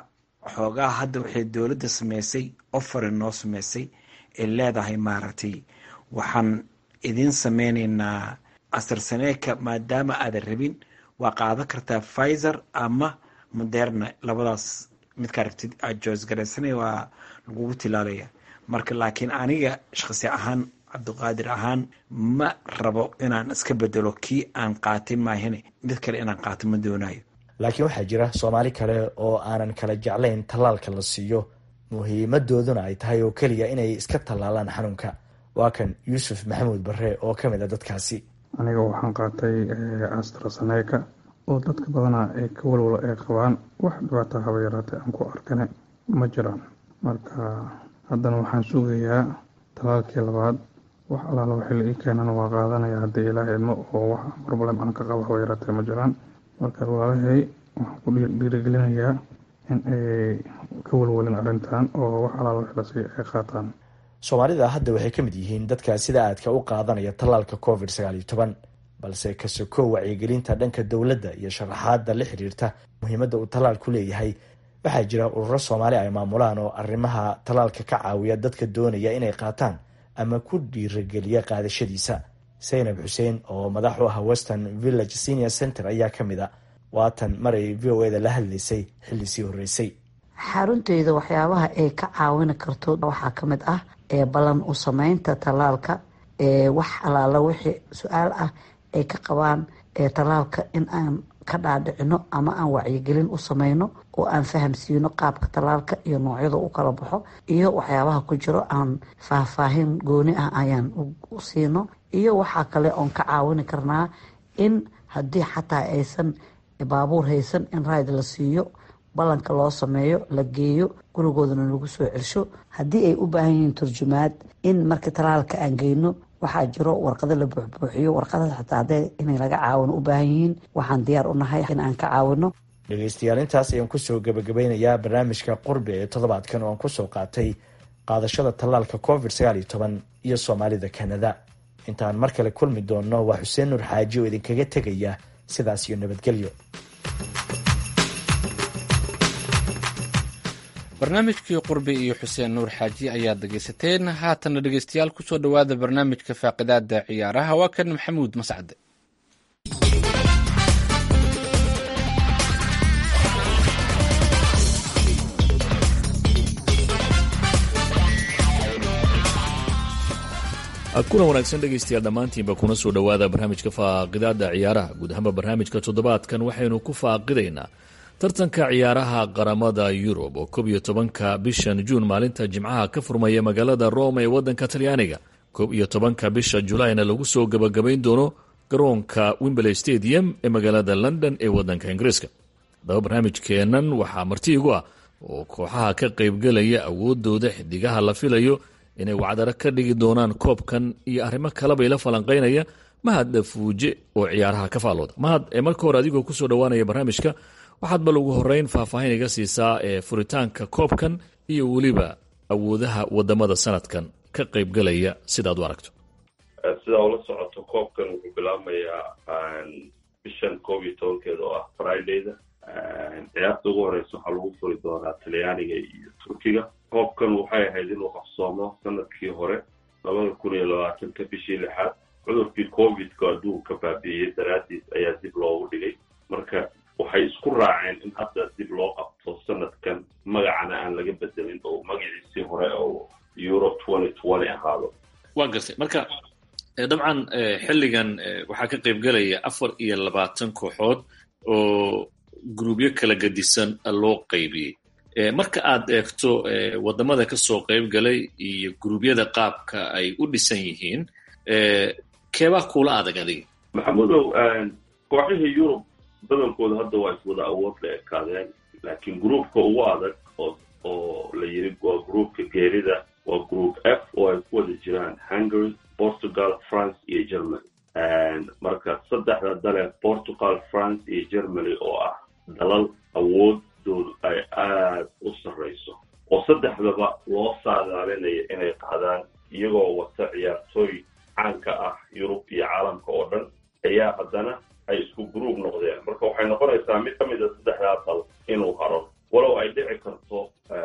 xoogaa hadda waxay dowladda sameysay ofare noo sameysay ay leedahay maaragtay waxaan idiin sameyneynaa astrseneka maadaama aadan rabin waa qaadan kartaa pfizer ama moderna labadaas midka aragtid aad joosgaraysanay waa lagugu tilaalaya marka laakiin aniga shakhsi ahaan cabdiqaadir ahaan ma rabo inaan iska bedelo kii aan qaatay maahine mid kale inaan qaato ma doonayo laakiin waxaa jira soomaali kale oo aanan kala jeclayn tallaalka la siiyo muhiimadooduna ay tahay oo keliya inay iska tallaalaan xanuunka waa kan yuusuf maxamuud bare oo ka mid a dadkaasi aniga waxaan qaatay astraseneka oo dadka badanaa ay ka walwalo ay qabaan wax dhibaata haba yaraatee aan ku arkane ma jiraan marka haddana waxaan sugayaa talaalkii labaad wax allaala waxii la ii keenana waa qaadanaya haddii ilaah idmo oo wax problem aan ka qabo haba yaraatee ma jiraan marka walaalahay waxaan ku dhiirigelinayaa in ay ka walwalin arrintan oo wax allaala wixii la siiya ay qaataan soomaalida hadda waxay ka mid yihiin dadka sida aadka u qaadanaya tallaalka covid sagaal iyo toban balse ka sokow wacyigelinta dhanka dowladda iyo sharaxaadda la xiriirta muhiimadda uu tallaalku leeyahay waxaa jira ururo soomaali ay maamulaan oo arrimaha tallaalka ka caawiya dadka doonaya inay qaataan ama ku dhiirageliya qaadashadiisa saynab xuseen oo madax u ah western village senior center ayaa ka mid a waatan maray v o eda la hadlaysay xilli sii horreysay xarunteyda waxyaabaha ay ka caawini karto waxaa ka mid ah ee ballan u sameynta tallaalka ee wax allaala wixii su-aal ah ay ka qabaan ee tallaalka in aan ka dhaadhicino ama aan wacyigelin u sameyno oo aan fahamsiino qaabka tallaalka iyo noocyada u kala baxo iyo waxyaabaha ku jiro aan faahfaahin gooni ah ayaan u siino iyo waxaa kale oon ka caawini karnaa in haddii xataa aysan baabuur haysan in rayd la siiyo ballanka loo sameeyo la geeyo gurigoodana lagu soo celsho haddii ay u baahan yihiin turjumaad in marka tallaalka aan geyno waxaa jiro warqado la buuxbuuxiyo warqadaas xataa hadday inay laga caawino u baahan yihiin waxaan diyaar u nahay in aan ka caawino dhegeystayaal intaas ayaan kusoo gabagabeynayaa barnaamijka qurbi ee toddobaadkan oo aan kusoo qaatay qaadashada tallaalka covid sagaal iyo toban iyo soomaalida kanada intaan mar kale kulmi doonno waa xuseen nuur xaaji oo idinkaga tegaya sidaas iyo nabadgelyo barnaamijkii qurbi iyo xuseen nuur xaaji ayaad dhegaysateen haatana dhegeystayaal kusoo dhowaada barnaamijka faaqidaada ciyaaraha waa kan maxamuud mascade kuna wanaagsan dhegaystayaal dhammaantiinba kuna soo dhowaada barnaamijka faaqidaada ciyaaraha guud ahaanba barnaamijka toddobaadkan waxaynu ku faaqidaynaa tartanka ciyaaraha qaramada yurub oo koob iyo tobanka bishan juun maalinta jimcaha ka furmaya magaalada rome ee wadanka talyaaniga koob iyo tobanka bisha julaayna lagu soo gabagabayn doono garoonka wimberley stadium ee magaalada london ee wadanka ingiriiska haddaba barnaamijkeennan waxaa marti igu ah oo kooxaha ka qaybgelaya awoodooda xidigaha la filayo inay wacdaro ka dhigi doonaan koobkan iyo arrimo kalebay la falanqaynaya mahad dhafuuje oo ciyaaraha ka faalooda mahad ee marka hore adigoo kusoo dhowaanaya barnaamijka waxaad bal ugu horeyn faahfaahin iga siisaa ee furitaanka koobkan iyo weliba awoodaha wadamada sanadkan ka qaybgelaya sidaad u aragto sidaa ula socoto koobkan wuxuu bilaabmayaa bishan koob iyo tobankeeda oo ah fridayda ciyaarta ugu horeysa waxaa lagu furi doonaa talyaaniga iyo turkiga koobkan waxay ahayd inuu qabsoomo sanadkii hore labada kun iyo labaatanka bishii lixaad cudurkii covidka adduunka baabi'iyey daraadiis ayaa dib loogu dhigay marka waxay isku raaceen in hadda dib loo qabto sanadkan magacana aan laga bedelin oo magaciisii hore oo euro twenty twenty ahaado waa gartay marka dabcan xilligan waxaa ka qaybgelaya afar iyo labaatan kooxood oo gruubyo kala gedisan loo qaybiyey marka aad eegto wadamada kasoo qayb galay iyo guruubyada qaabka ay u dhisan yihiin keebaa kuula adag adiga maxamudow kooxihii yurub badankooda hadda waa iswada awood la ekaadeen laakiin gruupka ugu adag oo oo la yiri waa gruupka geerida waa group f oo ay ku wada jiraan hungary portugal france iyo germany marka saddexda dale portugal france iyo germany oo ah dalal awoodoodu ay aada u sarrayso oo saddexdaba loo saadaalinayo inay qaadaan iyagoo wata ciyaartooy caanka ah yurub iyo caalamka oo dhan ayaa haddana ay isku group noqdeen marka waxay noqonaysaa mid ka mid a saddexdaa dal inuu haro walow ay dhici karto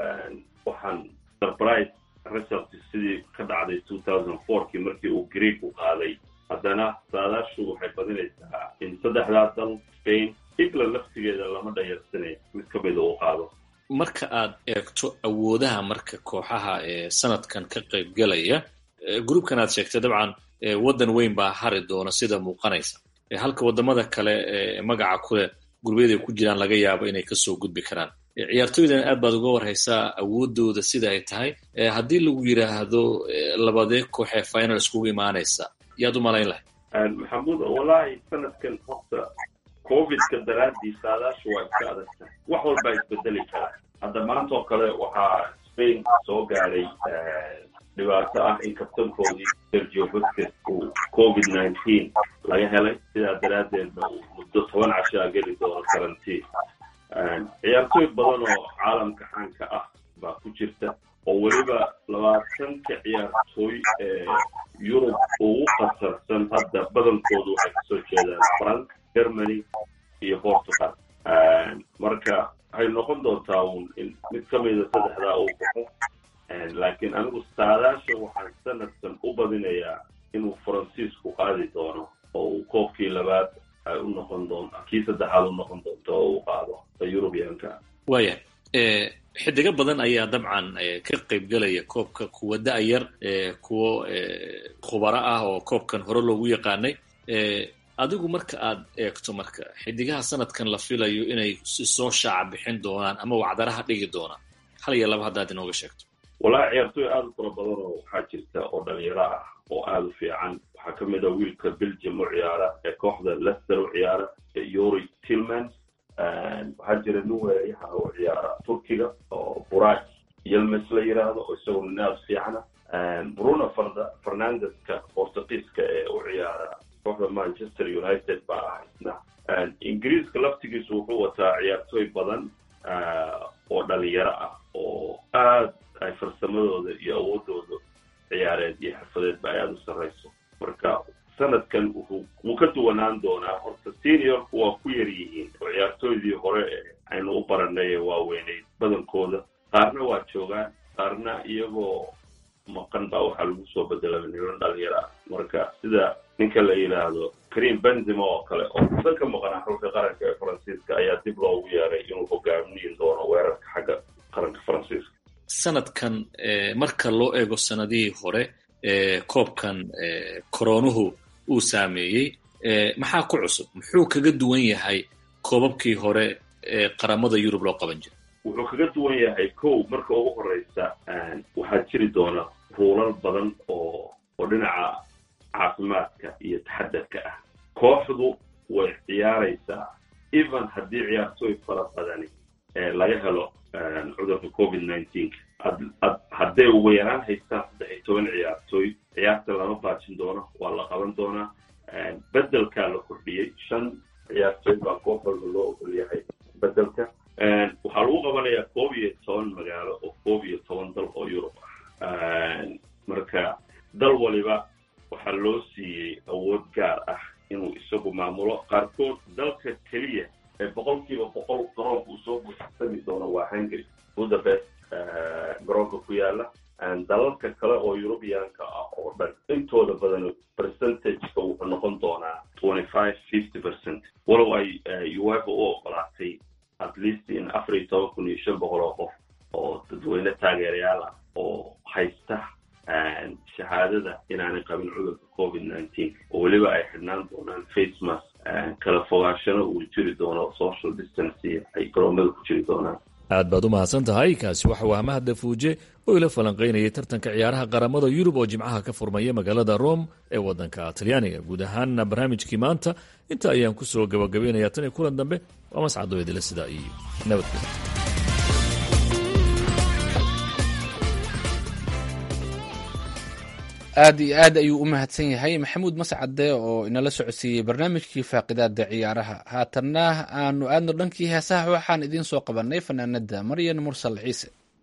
waxaan surprise result sidii ka dhacday two thousand fourkii markii uu greek u qaaday haddana saadaashu waxay badinaysaa in saddexdaa dal spain england laftigeeda lama dhayarsanay mid ka mida uu qaado marka aad eegto awoodaha marka kooxaha ee sanadkan ka qaybgalaya groupkan aad sheegtay dabcan waddan weyn baa hari doona sida muuqanaysa halka wadamada kale ee magaca kuleh gurubyada ay ku jiraan laga yaabo inay kasoo gudbi karaan ciyaartooydan aad baad uga warhaysaa awoodooda sida ay tahay haddii lagu yiraahdo labadee koox ee final iskugu imaanaysa yaad u malayn lahay maxamuud wallaahi sanadkan horta covidka daraadii saadaashu waa iska adag tahay wax walbaa isbedeli karaa hadda maanta oo kale waxaa spain soo gaadhay dhibaato ah in kabtankoodii sergio busquets uu covid nineteen laga helay sidaa daraaddeedna uu muddo toban cashaa geli doono karantiin ciyaartooy badan oo caalamka caanka ah baa ku jirta oo weliba labaatanka ciyaartooy ee yurub ugu qasarsan hadda badankoodu waxay kasoo jeedaan france germany iyo portugal marka waxay noqon doontaa uun in mid ka mida saddexdaa uu baxo laakiin anigu saadaasha waxaan sanadkan u badinayaa inuu faransiisku qaadi doono oo uu koobkii labaad ay u noqon doonto kii saddexaad u noqon doonto oo uu qaado yurubiyanka waaya xidigo badan ayaa dabcan ka qaybgelaya koobka kuwa da-yar kuwo khubaro ah oo koobkan hore loogu yaqaanay adigu marka aad eegto marka xidigaha sanadkan la filayo inay si soo shaaca bixin doonaan ama wacdaraha dhigi doonaan hal iyo laba haddaad inooga sheegto walahi ciyaartooy aada u fara badan oo waxaa jirta oo dhalinyaro ah oo aada u fiican waxaa ka mid a wiilka belgium u ciyaara ee kooxda lester u ciyaara yuri tillmans waxaa jira nin weerayaha u ciyaara turkiga oo buraj yelmes la yiraahdo oo isaguna nin aada fiicana bruno farda fernandeska portugiiska ee u ciyaara kooxda manchester united baa ah isna ingiriiska laftigiisu wuxuu wataa ciyaartooy badan oo dhalinyaro ah oo aad ay farsamadooda iyo awoodooda ciyaareed iyo xirfadeedba ay aada u sarrayso marka sanadkan wuxuu wuu ka duwanaan doonaa horta seniorku waa ku yar yihiin oo ciyaartooydii hore ee aynu u baranay ee waaweyneyd badankooda qaarna waa joogaan qaarna iyagoo maqan baa waxaa lagu soo bedelay niman dhalinyaro ah marka sida ninka la yidhaahdo karim benzima oo kale oo kusan ka maqanaa xulka qaranka ee faransiiska ayaa dib loogu yeeray inuu hogaamin doono weerarka xagga qaranka faransiiska sanadkan marka loo eego sanadihii hore koobkan koronuhu uu saameeyey maxaa ku cusub muxuu kaga duwan yahay koobabkii hore ee qaramada yurub loo qaban jiray wuxuu kaga duwan yahay kow marka ugu horeysa waxaa jiri doona ruulal badan oo oo dhinaca caafimaadka iyo taxadarka ah kooxdu way ciyaaraysaa even haddii ciyaartooy fara badani laga helo cudurka covid nineteen hadday ugu yaraan haystaan saddex iyo toban ciyaartooy ciyaarta lama baajin doono waa la qaban doonaa bedelkaa la kordhiyey shan ciyaartooy baa koox walba loo ogol yahay bedelka waxaa lagu qabanayaa koob iyo toban magaalo oo koob iyo toban dal oo yurub ah marka dal waliba waxaa loo siiyey awood gaar ah inuu isagu maamulo qaarkood dalka keliya ee boqolkiiba boqol garoonka uu soo buuxsami doono waa hungary budapest garoonka ku yaala dalalka kale oo yurubiyaanka ah oo dhan intooda badan percentageka wuxuu noqon doonaa twenty five fifty percent walow ay uefa u ogolaatay at least in afar iyo toban kun iyo shan boqol oo qof oo dadweyne taageerayaal ah oo haysta shahaadada inaanay qabin cudurka covid nineteen oo weliba ay xidhnaan doonaan face mask kala fogaashana uu jiri doono social distance ay garoomada ku jiri doonaan aad baad u mahadsan tahay kaasi waxa uu ahmahadda fuuje oo ila falanqaynayay tartanka ciyaaraha qaramada yurub oo jimcaha ka furmaya magaalada rome ee wadanka talyaaniga guud ahaanna barnaamijkii maanta inta ayaan ku soo gabagabaynaya tan iyo kulan dambe waa mascadoo idila sidaa iyo nabadgelyo aad iyo aad ayuu u mahadsan yahay maxamuud mascade oo inala socodsiiyey barnaamijkii faaqidaada ciyaaraha haatanna aanu aadno dhankii heesaha waxaan idiin soo qabanay fanaanada maryan mursal ciise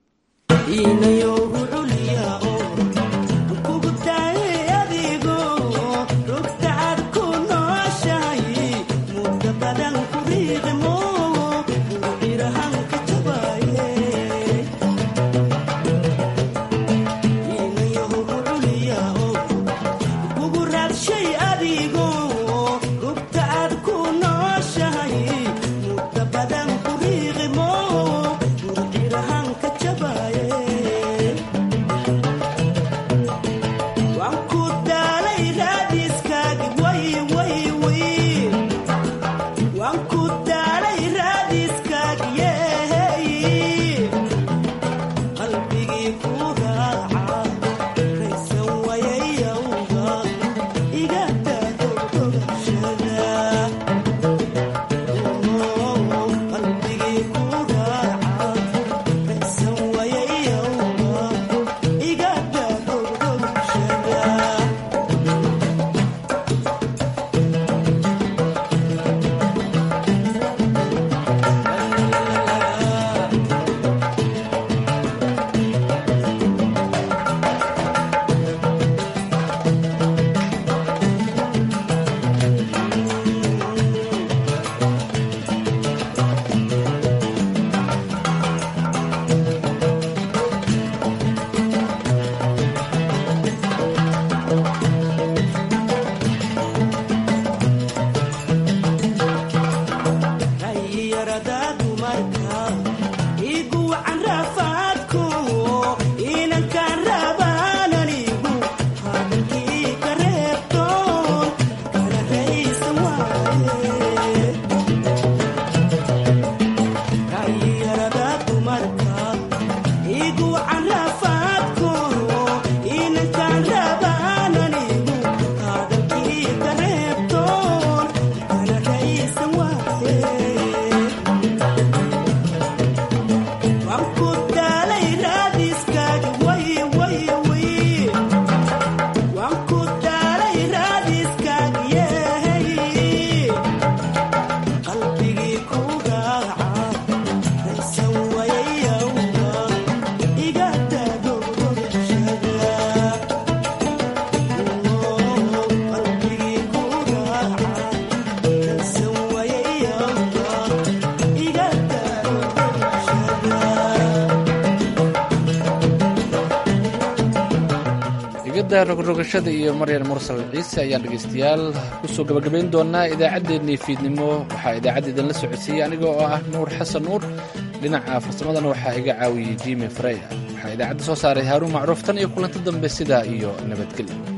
rogrogashada iyo maryan mursal ciise ayaan dhegaystayaal kusoo gabagabayn doonaa idaacaddeenii fiidnimo waxaa idaacadda idinla socodsiiyey aniga oo ah nuur xasan nuur dhinaca farsamadana waxaa iga caawiyey jimi freya waxaa idaacadda soo saaray haaruun macruuf tan iyo kulanto dambe sidaa iyo nabadgelyo